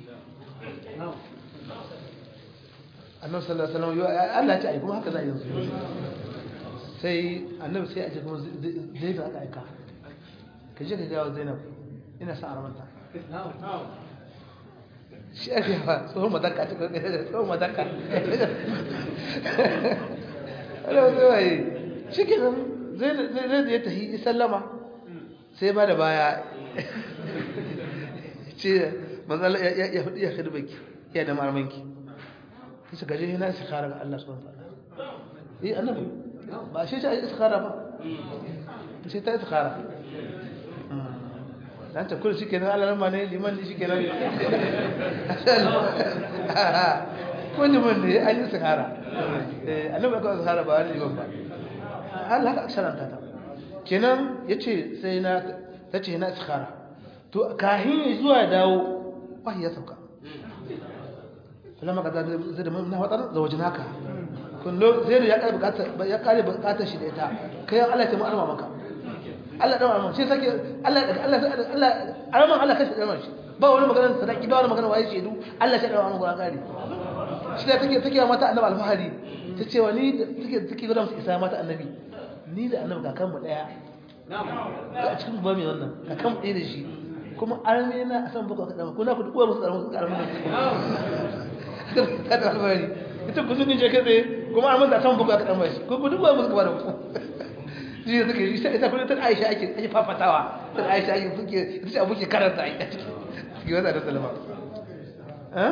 annabi sallallahu alaihi wasallam Allah ya ce ai kuma haka za yanzu sai annabi sai a ce kuma zai da aka aika ka je ka ga Zainab ina sa armanta shi ake yawa tsohon madaka ta karkar da tsohon madaka ana wasu waye shi ke nan zai da ya tafi sallama sai ba da baya ce manzala ya hudu ya hudu baki ya da marmanki su gaje yana iskara ga Allah subhanahu wa ta'ala yi annabi ba shi ta iskara ba sai ta iskara dan ta kullu shike nan Allah ne liman ne shike nan ko liman ne an yi sahara eh annabi ka sahara ba wani liman ba Allah ka sharanta ta kenan yace sai na tace na sahara to kahin zuwa dawo wahi ya sauka lamma ka zai da na watar da wajen haka kullu zai ya kare bukatar ya kare bukatar shi da ita kai Allah ya mu arma maka Allah da wannan sai sake Allah Allah Allah araman Allah kashi da shi ba wani maganar sadaki ba wani maganar waye shedu Allah ya da wannan gura gari shi da take take mata annabi alfahari ta ce wa ni take take gura musu isa mata annabi ni da annabi kakan mu daya a cikin ba mai wannan kakan mu daya da shi kuma arme na a san baka kada ko na ku duwa musu karamin karamin ta da alfahari ita ku sun je kai kuma arman da san baka kada mai ko ku duwa musu karamin shi ne suke ita ita kuma ta Aisha ake ake fafatawa ta Aisha ake suke ita ce abuke karanta a cikin wata da salama eh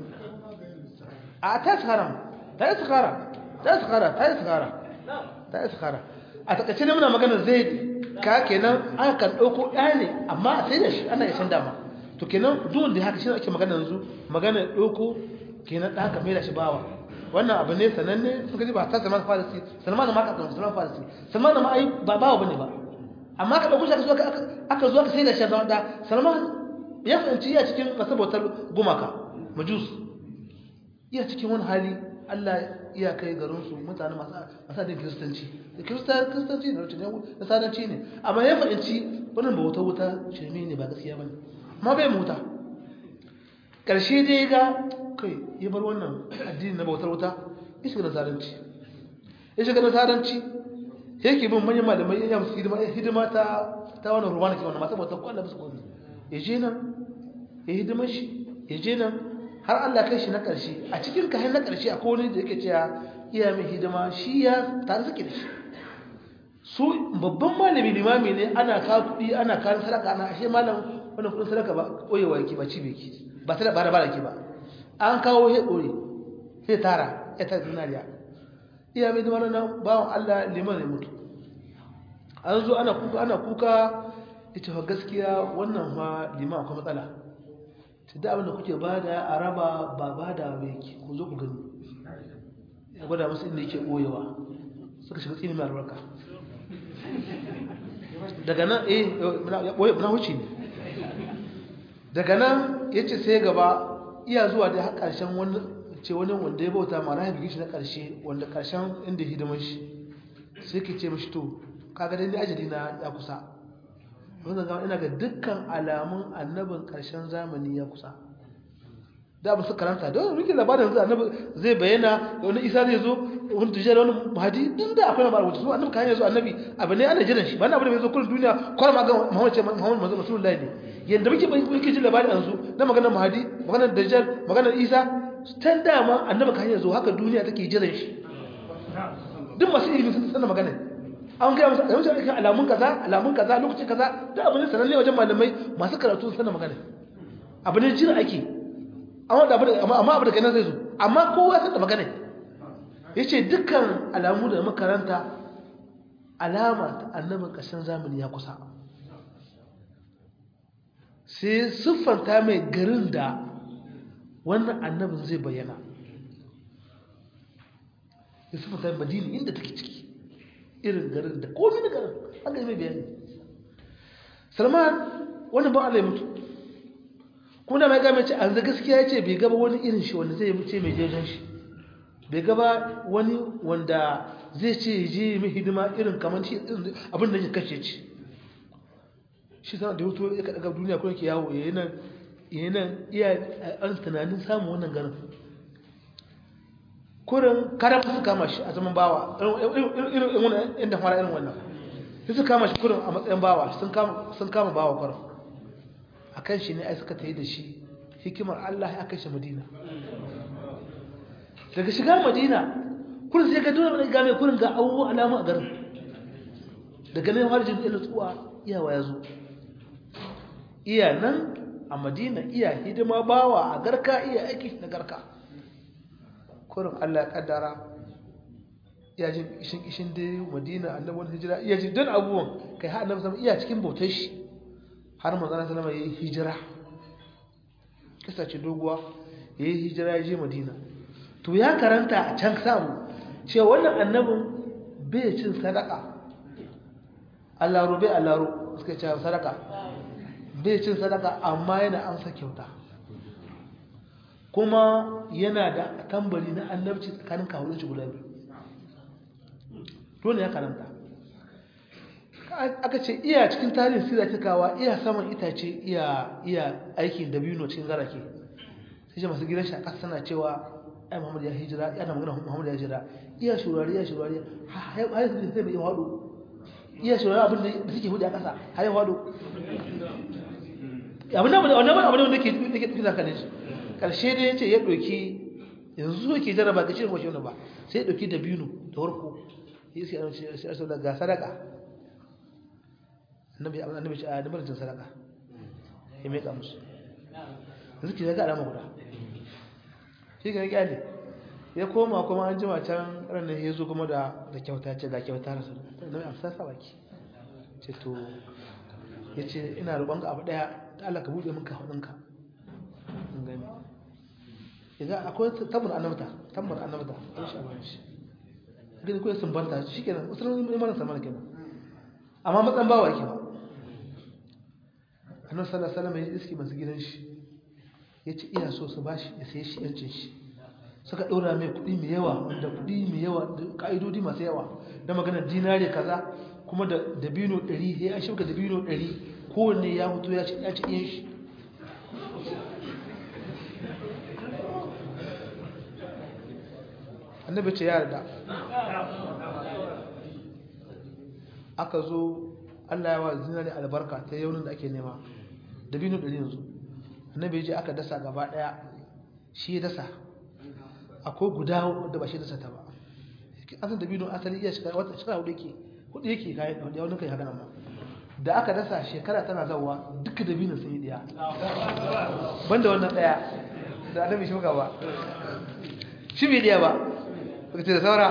a ta tsara ta yi tsara ta tsara ta yi tsara ta yi tsara a takaice ne muna magana zai ka kenan aka kan dauko ɗaya ne amma sai da shi ana isan dama to kenan duk da haka shi ake magana yanzu magana dauko kenan da haka mai da shi bawa wannan abu ne sananne sun gaji ba ta salman farisi salman ma ka salman farisi salman ma ai ba bawa bane ba amma ka dauko shi aka zo aka zo aka sai da shi zama da salman ya fahimci ya cikin kasabotar gumaka majus iya cikin wani hali Allah iya kai garin su mutane masu asadin kiristanci da kiristanci na rutun na sadanci ne amma ya fahimci wannan ba wuta wuta shirme ne ba gaskiya bane amma bai mu wuta ƙarshe dai ga kai ya bar wannan addini na bautar wuta ya shiga nasaranci ya shiga nasaranci yake bin manyan malamai ya musu hidima hidima ta ta wannan ruwa ke wannan masu bautar kwallon musu kwallon ya je nan ya hidima shi ya je nan har Allah kai shi na ƙarshe a cikin kayan na ƙarshe a kone da yake cewa iya mai hidima shi ya tare suke da shi su babban malami limami ne ana kawo kuɗi ana kawo sadaka ana ashe malam wannan kudin sadaka ba koyewa yake ba cibe ki ba ta da bara bara ki ba an kawo he dore sai tara ya ta dinariya iya mai zama nan bawon Allah liman ne mutu an zo ana kuka ana kuka ita fa gaskiya wannan fa liman akwai matsala ta da abin da kuke bada a raba ba bada ba yake ku zo ku gani ya gwada musu inda yake koyewa suka shiga tsini mai albarka daga nan eh na wuce ne daga nan ya ce sai gaba iya zuwa da har ƙarshen wani ce wani wanda ya bauta ma rahabi shi na ƙarshe wanda ƙarshen inda hidimar shi sai ke ce mashi to kaga dai ni ajali na ya kusa wanda gama ina ga dukkan alamun annabin ƙarshen zamani ya kusa da abu su karanta don rikin labarin yanzu annabi zai bayyana da wani isa zai zo wani tujjar wani mahadi din da akwai labarin wacce su annabi kayan yanzu annabi abu ne ana jiran shi ba na abu da bai zo kullum duniya kwarar magan muhammad ce muhammad manzo rasulullahi ne yadda muke muke jin labarin yanzu na maganar mahadi maganar dajjal maganar isa tan dama annabi kayan yanzu haka duniya take jiran shi duk masu ilimi sun sanar magana an gaya masa yanzu kan alamun kaza alamun kaza lokacin kaza da abu ne sananne wajen malamai masu karatu sun sanar magana abu ne jira ake amma da amma abu da kai zai zo amma kowa san da magana yace dukkan alamu da makaranta alama ta annabin ƙarshen zamani ya kusa sai siffanta mai garin da wannan annabin zai bayyana ya siffanta mai madini inda take ciki irin garin da komi da garin an gani mai bayani salman wani ba ala ya mutu kuma da mai gama ce an zai gaskiya ya ce bai gaba wani irin shi wanda zai yi ce mai jejen shi bai gaba wani wanda zai ce je mai hidima irin kamar shi abin da ya kashe ci shi sana da hutu ya kaɗaga duniya kuma ke yawo ya yi nan iya an tunanin samun wannan garin kurin kada su kama shi a zaman bawa irin wannan inda fara irin wannan sai su kama shi kurin a matsayin bawa sun kama bawa kurin a kan shi ne ai suka ta yi da shi hikimar Allah ya kai shi madina daga shiga madina kurin sai ka dole ga mai kurin ga abubuwa alamu a garin daga nan harjin ila tsuwa iyawa ya zo iya nan a madina iya hidima bawa a garka iya aiki na garka kurin allah ya kaddara iya jin ishin ishin da madina annabin hijira iya jin don abubuwan kai har annabi sama iya cikin bautar shi har manzana salama ya yi hijira kisa ce doguwa ya yi hijira ya je madina to ya karanta a can samu cewa wannan annabin bai cin sadaka allaro bai allaro suka ce sadaka bai cin sadaka amma yana amsa kyauta kuma yana da tambari na annabci tsakanin kawunan shi guda biyu dole ya karanta aka ce iya cikin tarihin sira cikawa iya saman itace iya iya aikin dabino cikin garake sai ce masu gidan shi a ƙasa sana cewa ai Muhammad ya hijira yana magana Muhammad ya hijira iya shurari iya shurari har sai sai bai wado iya shurari abin da suke hudu a kasa har ya wado abin da wannan abin da ke ke tafi zaka ne karshe dai yace ya doki yanzu yake jaraba ga cikin washe ba sai ya doki dabino da warko sai sai sai sai ga sadaka annabi annabi ce a dabar sadaka ya mai ka musu yanzu ki ga alama guda shi ga kyale ya koma kuma an jima can ranar ya zo kuma da kyauta ce ga kyauta na su na mai amsa sa baki ce to ya ce ina roƙon ga abu ɗaya ta Allah ka buɗe min ka hudunka in gani ya ga akwai tambar annabta tambar annabta ɗan shi a bayan shi gani kawai sun banta shi kenan wasu ranar imanin samar kenan amma matsan bawa yake ba annabi sallallahu alaihi wasallam ya iski masu gidan shi ya ce iya so su ba shi ya sai shi yancin shi suka ɗora mai kuɗi mai yawa wanda kuɗi mai yawa da ƙa'idodi masu yawa da maganar dinare kaza kuma da dabino ɗari ya an shauka dabino ɗari kowanne ya fito ya ci ya ci iyan shi annabi ce ya yarda aka zo Allah ya wa zinare albarka ta yaunin da ake nema dabino ɗari yanzu annabi ya je aka dasa gaba daya shi ya dasa akwai guda da ba shi dasa ta ba asan da bino asali iya shiga wata shiga hudu yake hudu yake kayan da wani kai haka nan ma da aka dasa shekara tana zawa duka da binin sun yi diya banda wannan daya da annabi shi ba shi bai diya ba baka ce da saura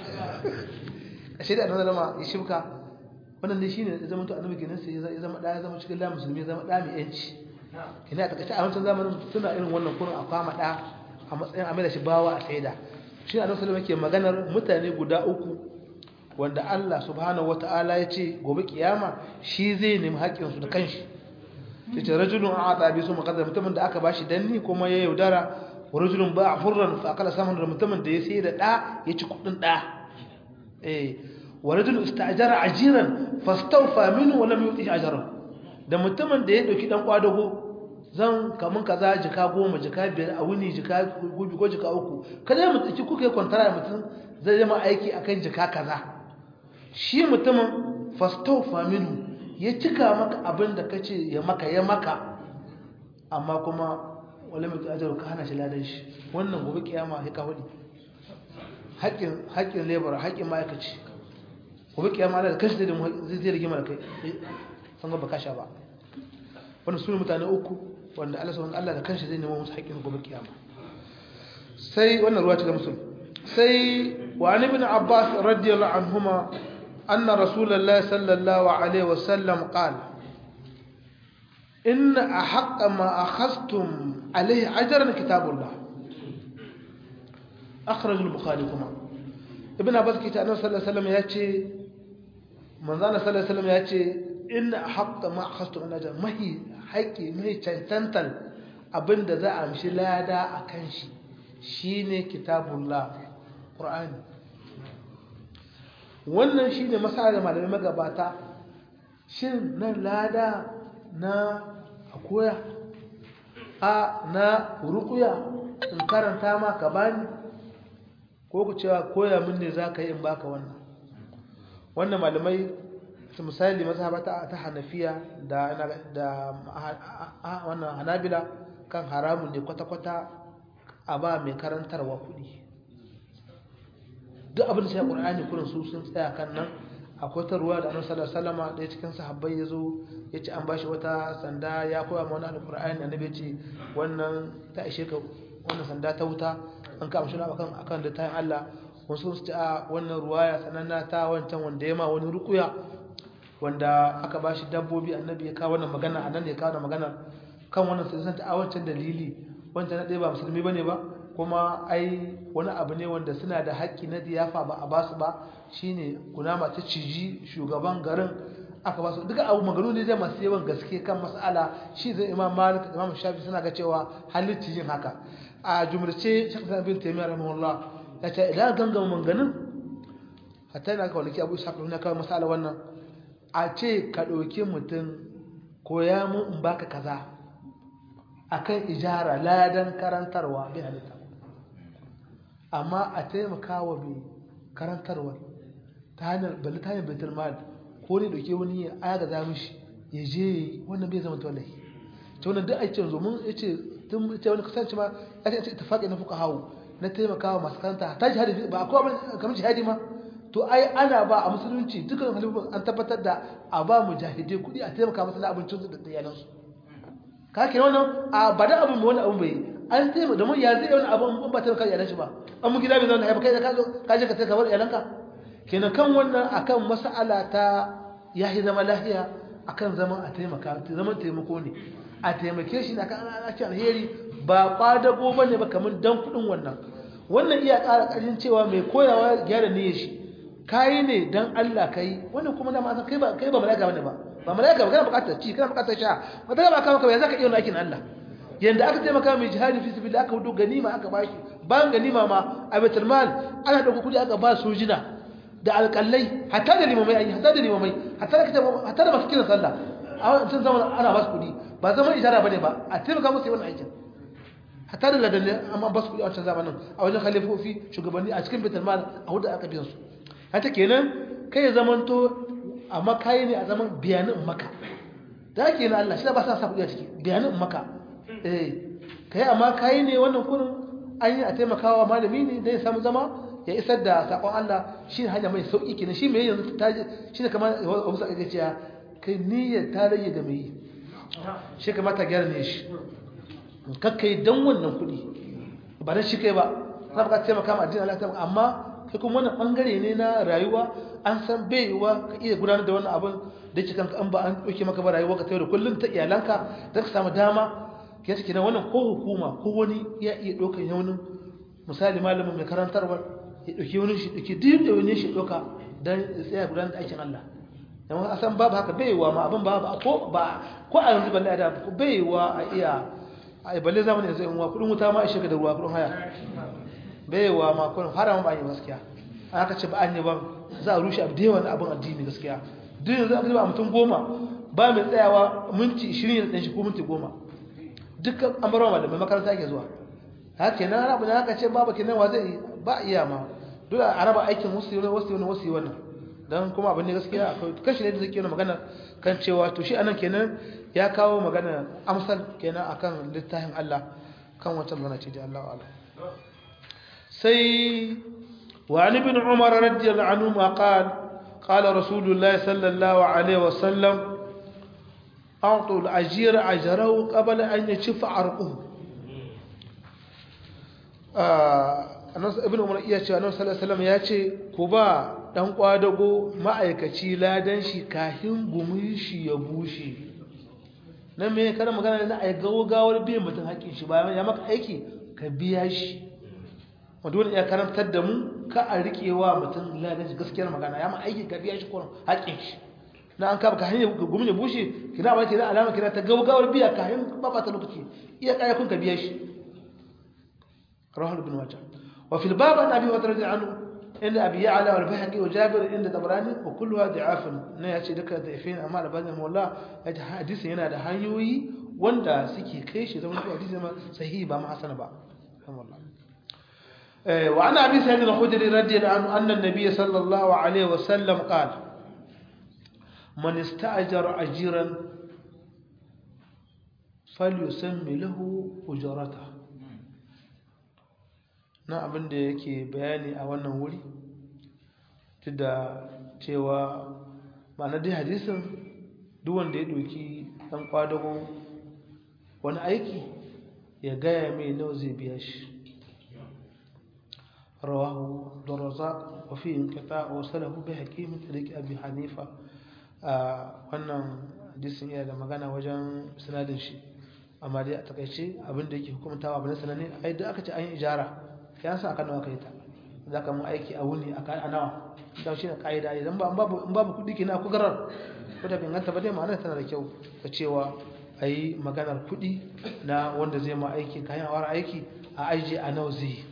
a shaida annabi lama ya shibka wannan dai shine ya zama to annabi kenan sai ya zama da ya zama cikin la musulmi ya zama da mai yanci kina ta kace a wancan zamanin suna irin wannan kurin a kwama da a matsayin amina shi bawa a saida shi annabi sallallahu alaihi maganar mutane guda uku wanda Allah subhanahu wata'ala ya ce gobe kiyama shi zai nemi haƙƙinsu da kanshi yace rajulun a'ata bi su maqaddar mutumin da aka bashi danni kuma ya yaudara wa rajulun ba'a hurran fa akala saman da mutumin da ya sai da da ya ci kudin da eh wa rajulun ista'jara ajiran fastawfa minhu wa lam yuti ajran da mutumin da ya dauki dan kwadago zan kamun kaza jika goma jika biyar a wuni jika gubi ko jika uku kada mu tsiki kuka yi kwantara mutum zai zama aiki akan jika kaza shi mutumin fastawfa minhu ya cika maka abin da kace ya maka ya maka amma kuma wala mai ajaru ka hana shi ladan shi wannan gobe kiyama sai ka hudi haƙƙin haƙƙin labor haƙƙin ma'aikaci gobe kiyama Allah da kashi zai zai zai rigima da kai san ga baka sha ba wannan sune mutane uku wanda Allah subhanahu Allah da kanshi zai nemo musu haƙƙin gobe kiyama sai wannan ruwa ta ga musulmi sai wa ibn Abbas radiyallahu anhuma أن رسول الله صلى الله عليه وسلم قال إن أحق ما أخذتم عليه أجرا كتاب الله أخرج البخاري كما ابن عباس كتاب صلى الله عليه وسلم يأتي من ذا صلى الله عليه وسلم يأتي إن أحق ما أخذتم عليه أجرا ما هي حقي ما هي تنتل abin da za a mishi lada a kan shi shine kitabullah qur'ani wannan shi ne masala malamai magabata shin nan lada na a koya a na rukuya in karanta ma ka bani ko ku cewa koya min ne za ka yi in baka wannan wannan malamai su misali mazhabata ta hanafiya da wannan hanabila kan haramun ne kwata-kwata a ba mai karantarwa kuɗi duk abin da shi Qur'ani kurin su sun tsaya kan nan akwai ta ruwa da Annabi sallallahu alaihi wasallam da cikin sahabbai yazo yace an bashi wata sanda ya koya ma wani alqur'ani annabi ce wannan ta ishe ka wannan sanda ta wuta an ka amshi akan akan da tayin Allah wasu su ce a wannan ruwaya sananna ta wancan wanda ya ma wani rukuya wanda aka bashi dabbobi annabi ya kawo wannan magana anan ne ya kawo magana kan wannan sai ta a wancan dalili wancan na ɗaya ba musulmi bane ba kuma ai wani abu ne wanda suna da haƙƙi na diyafa ba a basu ba shine kunama ta ciji shugaban garin aka basu duka abu maganu ne zai masu yawan gaske kan mas'ala shi zai imam malik imam shafi suna ga cewa halitta yin haka a jumlace shakka bin taimiyar rahimahullah ya ce idan gangama manganin hatta yana ka walaki abu ishaq na kawai mas'ala wannan a ce ka ɗauki mutum koya mun in baka kaza akan ijara ladan karantarwa bai halitta amma a taimaka wa mai karantarwa ta hanyar bali ta hanyar baitul mal ko ne dauke wani ya aga za mishi ya je wannan bai zama tawallai ta wannan duk aikin zo mun yace tun ce wani kasance ma ya ce ittifaqi na fuka hawo na taimaka wa masu karanta ta jihadi ba akwai kamar jihadi ma to ai ana ba a musulunci dukkan halifin an tabbatar da a ba mujahidai kuɗi a taimaka masu na abincin su da iyalansu ka ke wannan a ba da abin wani abin bai an taimaka domin ya zai wani abin ba taimaka iyalan shi ba an mu gida bai zauna ya kai ka zo ka je ka taimaka bar iyalanka kenan kan wannan akan mas'ala ta yahi zama lahiya akan zaman a taimaka zaman taimako ne a taimake shi na kan ana ci alheri ba kwadago bane ba kamar dan kudin wannan wannan iya ƙara ƙarin cewa mai koyawa gyara niyyar shi kayi ne dan Allah kai wannan kuma dama san kai ba kai ba malaka bane ba ba malaka ba kana bukatar ci kana bukatar sha ba ta ba ka maka ba zaka iya aikin Allah yanda aka taimaka mai jihadi fi sabilillah aka wudo ganima aka bashi bayan ganima ma a baitul mal ana dauko kudi aka ba sojina da alƙallai hatta da limamai ayi hatta da limamai hatta da kitabu hatta da masu kiran sallah a wancan zaman ana ba su kudi ba zaman ijara bane ba a taimaka musu wannan aikin hatta da ladanne amma ba su kudi a wancan zamanin a wajen khalifofi shugabanni a cikin baitul mal a wuda aka biyan su hata kenan kai zamanto amma kai ne a zaman biyanin maka da ke na Allah shi ba sa sa kudi a ciki biyanin maka eh kai amma kai ne wannan kurin an yi a taimakawa malami ne dan ya samu zama ya isar da sakon Allah shi ne hanya mai sauki kenan shi mai yanzu ta shi ne kamar wasu aka cewa kai niyyar ta rage da mai yi shi kamata gyara ne shi kakkai don wannan kuɗi ba don shi kai ba za ka taimaka ma addinin Allah taimaka amma kai kuma wannan bangare ne na rayuwa an san bai yiwa ka iya gudanar da wannan abin da yake kanka an ba an ɗauke maka ba rayuwa ka da kullum ta iyalanka da ka samu dama ke take wannan ko hukuma ko wani ya iya ɗaukar yaunin misali malamin mai karantarwa ya ɗauki wani shi ɗauki duk da wani shi ɗauka don ya tsaya gudanar da aikin Allah yamma a san babu haka bai yiwa ma abin babu ko ba ko a yanzu balle da bai yiwa a iya a balle zamani yanzu in wa kudin wuta ma a shiga da ruwa kudin haya bai yiwa ma kudin haram ba yi gaskiya an aka ce ba an yi ba za a rushe abu da yawan abin addini gaskiya duk yanzu aka ba mutum goma ba mai tsayawa minti ishirin da shi ko minti goma dukkan an bar wa malamai makaranta ake zuwa haka kenan ana bane haka ce babu kenan wa zai ba iya ma dole a raba aikin wasu yi wasu yi wasu yi wannan don kuma abin ne gaskiya akwai kashi ne da zai kenan magana kan cewa to shi anan kenan ya kawo magana amsal kenan akan littafin Allah kan wata magana ce da Allah Allah sai wa an ibn umar radiyallahu anhu ma qala qala rasulullah sallallahu alaihi wasallam أعطوا الأجير أجره قبل أن يشف عرقه ibn umar iya cewa annabi sallallahu alaihi wasallam ya ce ku ba dan kwadago ma'aikaci ladan shi kahin gumin shi ya bushe nan me kada magana na ai gawar biyan mutum haƙin shi bayan ya maka aiki ka biya shi wanda wani ya karantar da mu ka a riƙewa mutum ladan shi gaskiyar magana ya ma aiki ka biya shi ko haƙin shi na an kaba ka hanyar gumin ya bushe kina ba ce na alama kina ta gawar biya kahin ba ba ta lokaci iya kaya kun ka biya shi رواه ابن ماجه وفي الباب عن ابي هريره رضي عنه ان ابي يعلى والبيهقي وجابر عند طبراني وكلها ضعاف ne yace duka da'ifin amma albani mawalla yace hadisin yana da hanyoyi wanda suke kai shi zama hadisi ma sahihi ba ma hasana ba wallahi eh wa ana abi sa'id al-khudri radiyallahu anhu anna an-nabiy sallallahu alayhi wa sallam qala man ista'jara ajiran falyusammi lahu ujratahu na abin da yake bayani a wannan wuri duk da cewa ma'ana dai hadisin duk wanda ya ɗauki ɗan ƙwadago wani aiki ya gaya mai nawa zai biya shi rawahu da razak wa fi inqita wa salahu bi hakim tariq abi hanifa wannan hadisin yana da magana wajen sanadin shi amma dai a takaice abin da yake hukumtawa abin sanane ai da aka ce an yi ijara ya sa aka nawa kai ta za ka mun aiki a wuni a nawa don shi ne ƙa'ida idan ba in babu kuɗi ke na ku garar ko da binganta ba dai ma'anar tana da kyau ta cewa a yi maganar kuɗi na wanda zai ma aiki kayan awar aiki a aiji a nawa zai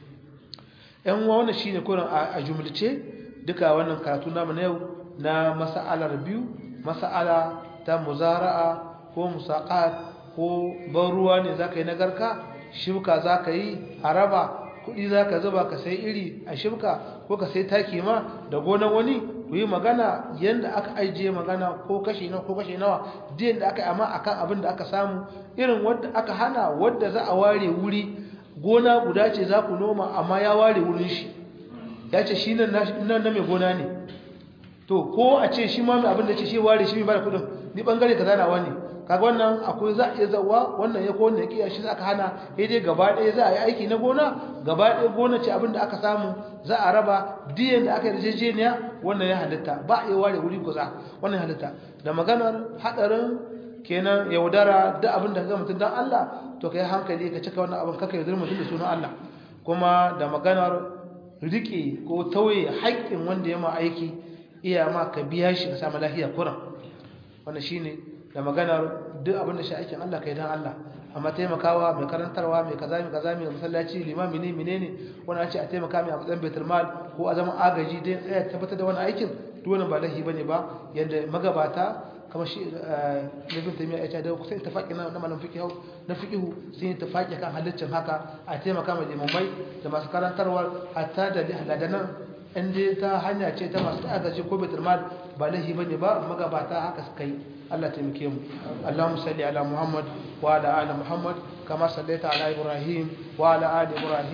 yan uwa wannan shine kurin a jumlace duka wannan karatu namu na yau na masa'alar biyu masa'ala ta muzara'a ko musaqat ko ban ruwa ne zaka yi na garka shuka zaka yi haraba kuɗi za ka zuba ka sai iri a shibka ko ka sai taki ma da gonar wani ku yi magana yadda aka ajiye magana ko kashe nawa ko kashe nawa diyan da aka yi amma akan abin da aka samu irin wadda aka hana wadda za a ware wuri gona guda ce za ku noma amma ya ware wurin shi ya ce shi nan na mai gona ne to ko a ce shi ma mai abin da ce shi ware shi mai bada kudin ni bangare ka zanawa ne kaga wannan akwai za a iya zawa wannan ya ko wannan ya kiya shi aka hana sai dai gaba ɗaya za a yi aiki na gona gaba ɗaya gona ce abin da aka samu za a raba diyan da aka yi yarjejeniya wannan ya halitta ba a yi ware wuri kuza wannan ya halitta da maganar haɗarin kenan yaudara da abin da ka mutum don Allah to ka yi hankali ka cika wannan abin kaka yaudar mutum da sunan Allah kuma da maganar riƙe ko tauye haƙƙin wanda ya ma aiki iya ma ka biya shi ka samu lafiya kuran wannan shine da maganar duk abin da shi aikin Allah kai dan Allah amma taimakawa mai karantarwa mai kaza mai kaza mai masallaci limami ne menene wani ce a taimaka mai a matsayin baitul mal ko a zaman agaji dai tsaya tabbatar da wani aikin duk wannan ba lahi bane ba yanda magabata kamar shi ibn taymiya ya ce da kusa tafaki na malam fiqh na fiqh sun yi tafaki kan halaccin haka a taimaka mai limamai da masu karantarwa hatta da haladanan in dai ta hanya ce ta masu agaji ko baitul mal ba lahi bane ba magabata haka suka yi Allah taimake mu Allahumma salli ala Muhammad wa ala ali Muhammad kama sallaita ala Ibrahim wa ala ali Ibrahim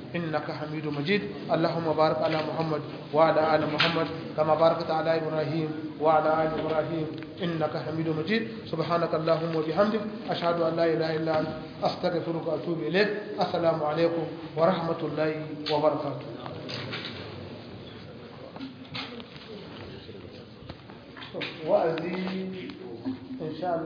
إنك حميد مجيد اللهم بارك على محمد وعلى آل محمد كما باركت على إبراهيم وعلى آل إبراهيم إنك حميد مجيد سبحانك اللهم وبحمدك أشهد أن لا إله إلا أنت أستغفرك وأتوب إليك السلام عليكم ورحمة الله وبركاته wa'azi insha Allah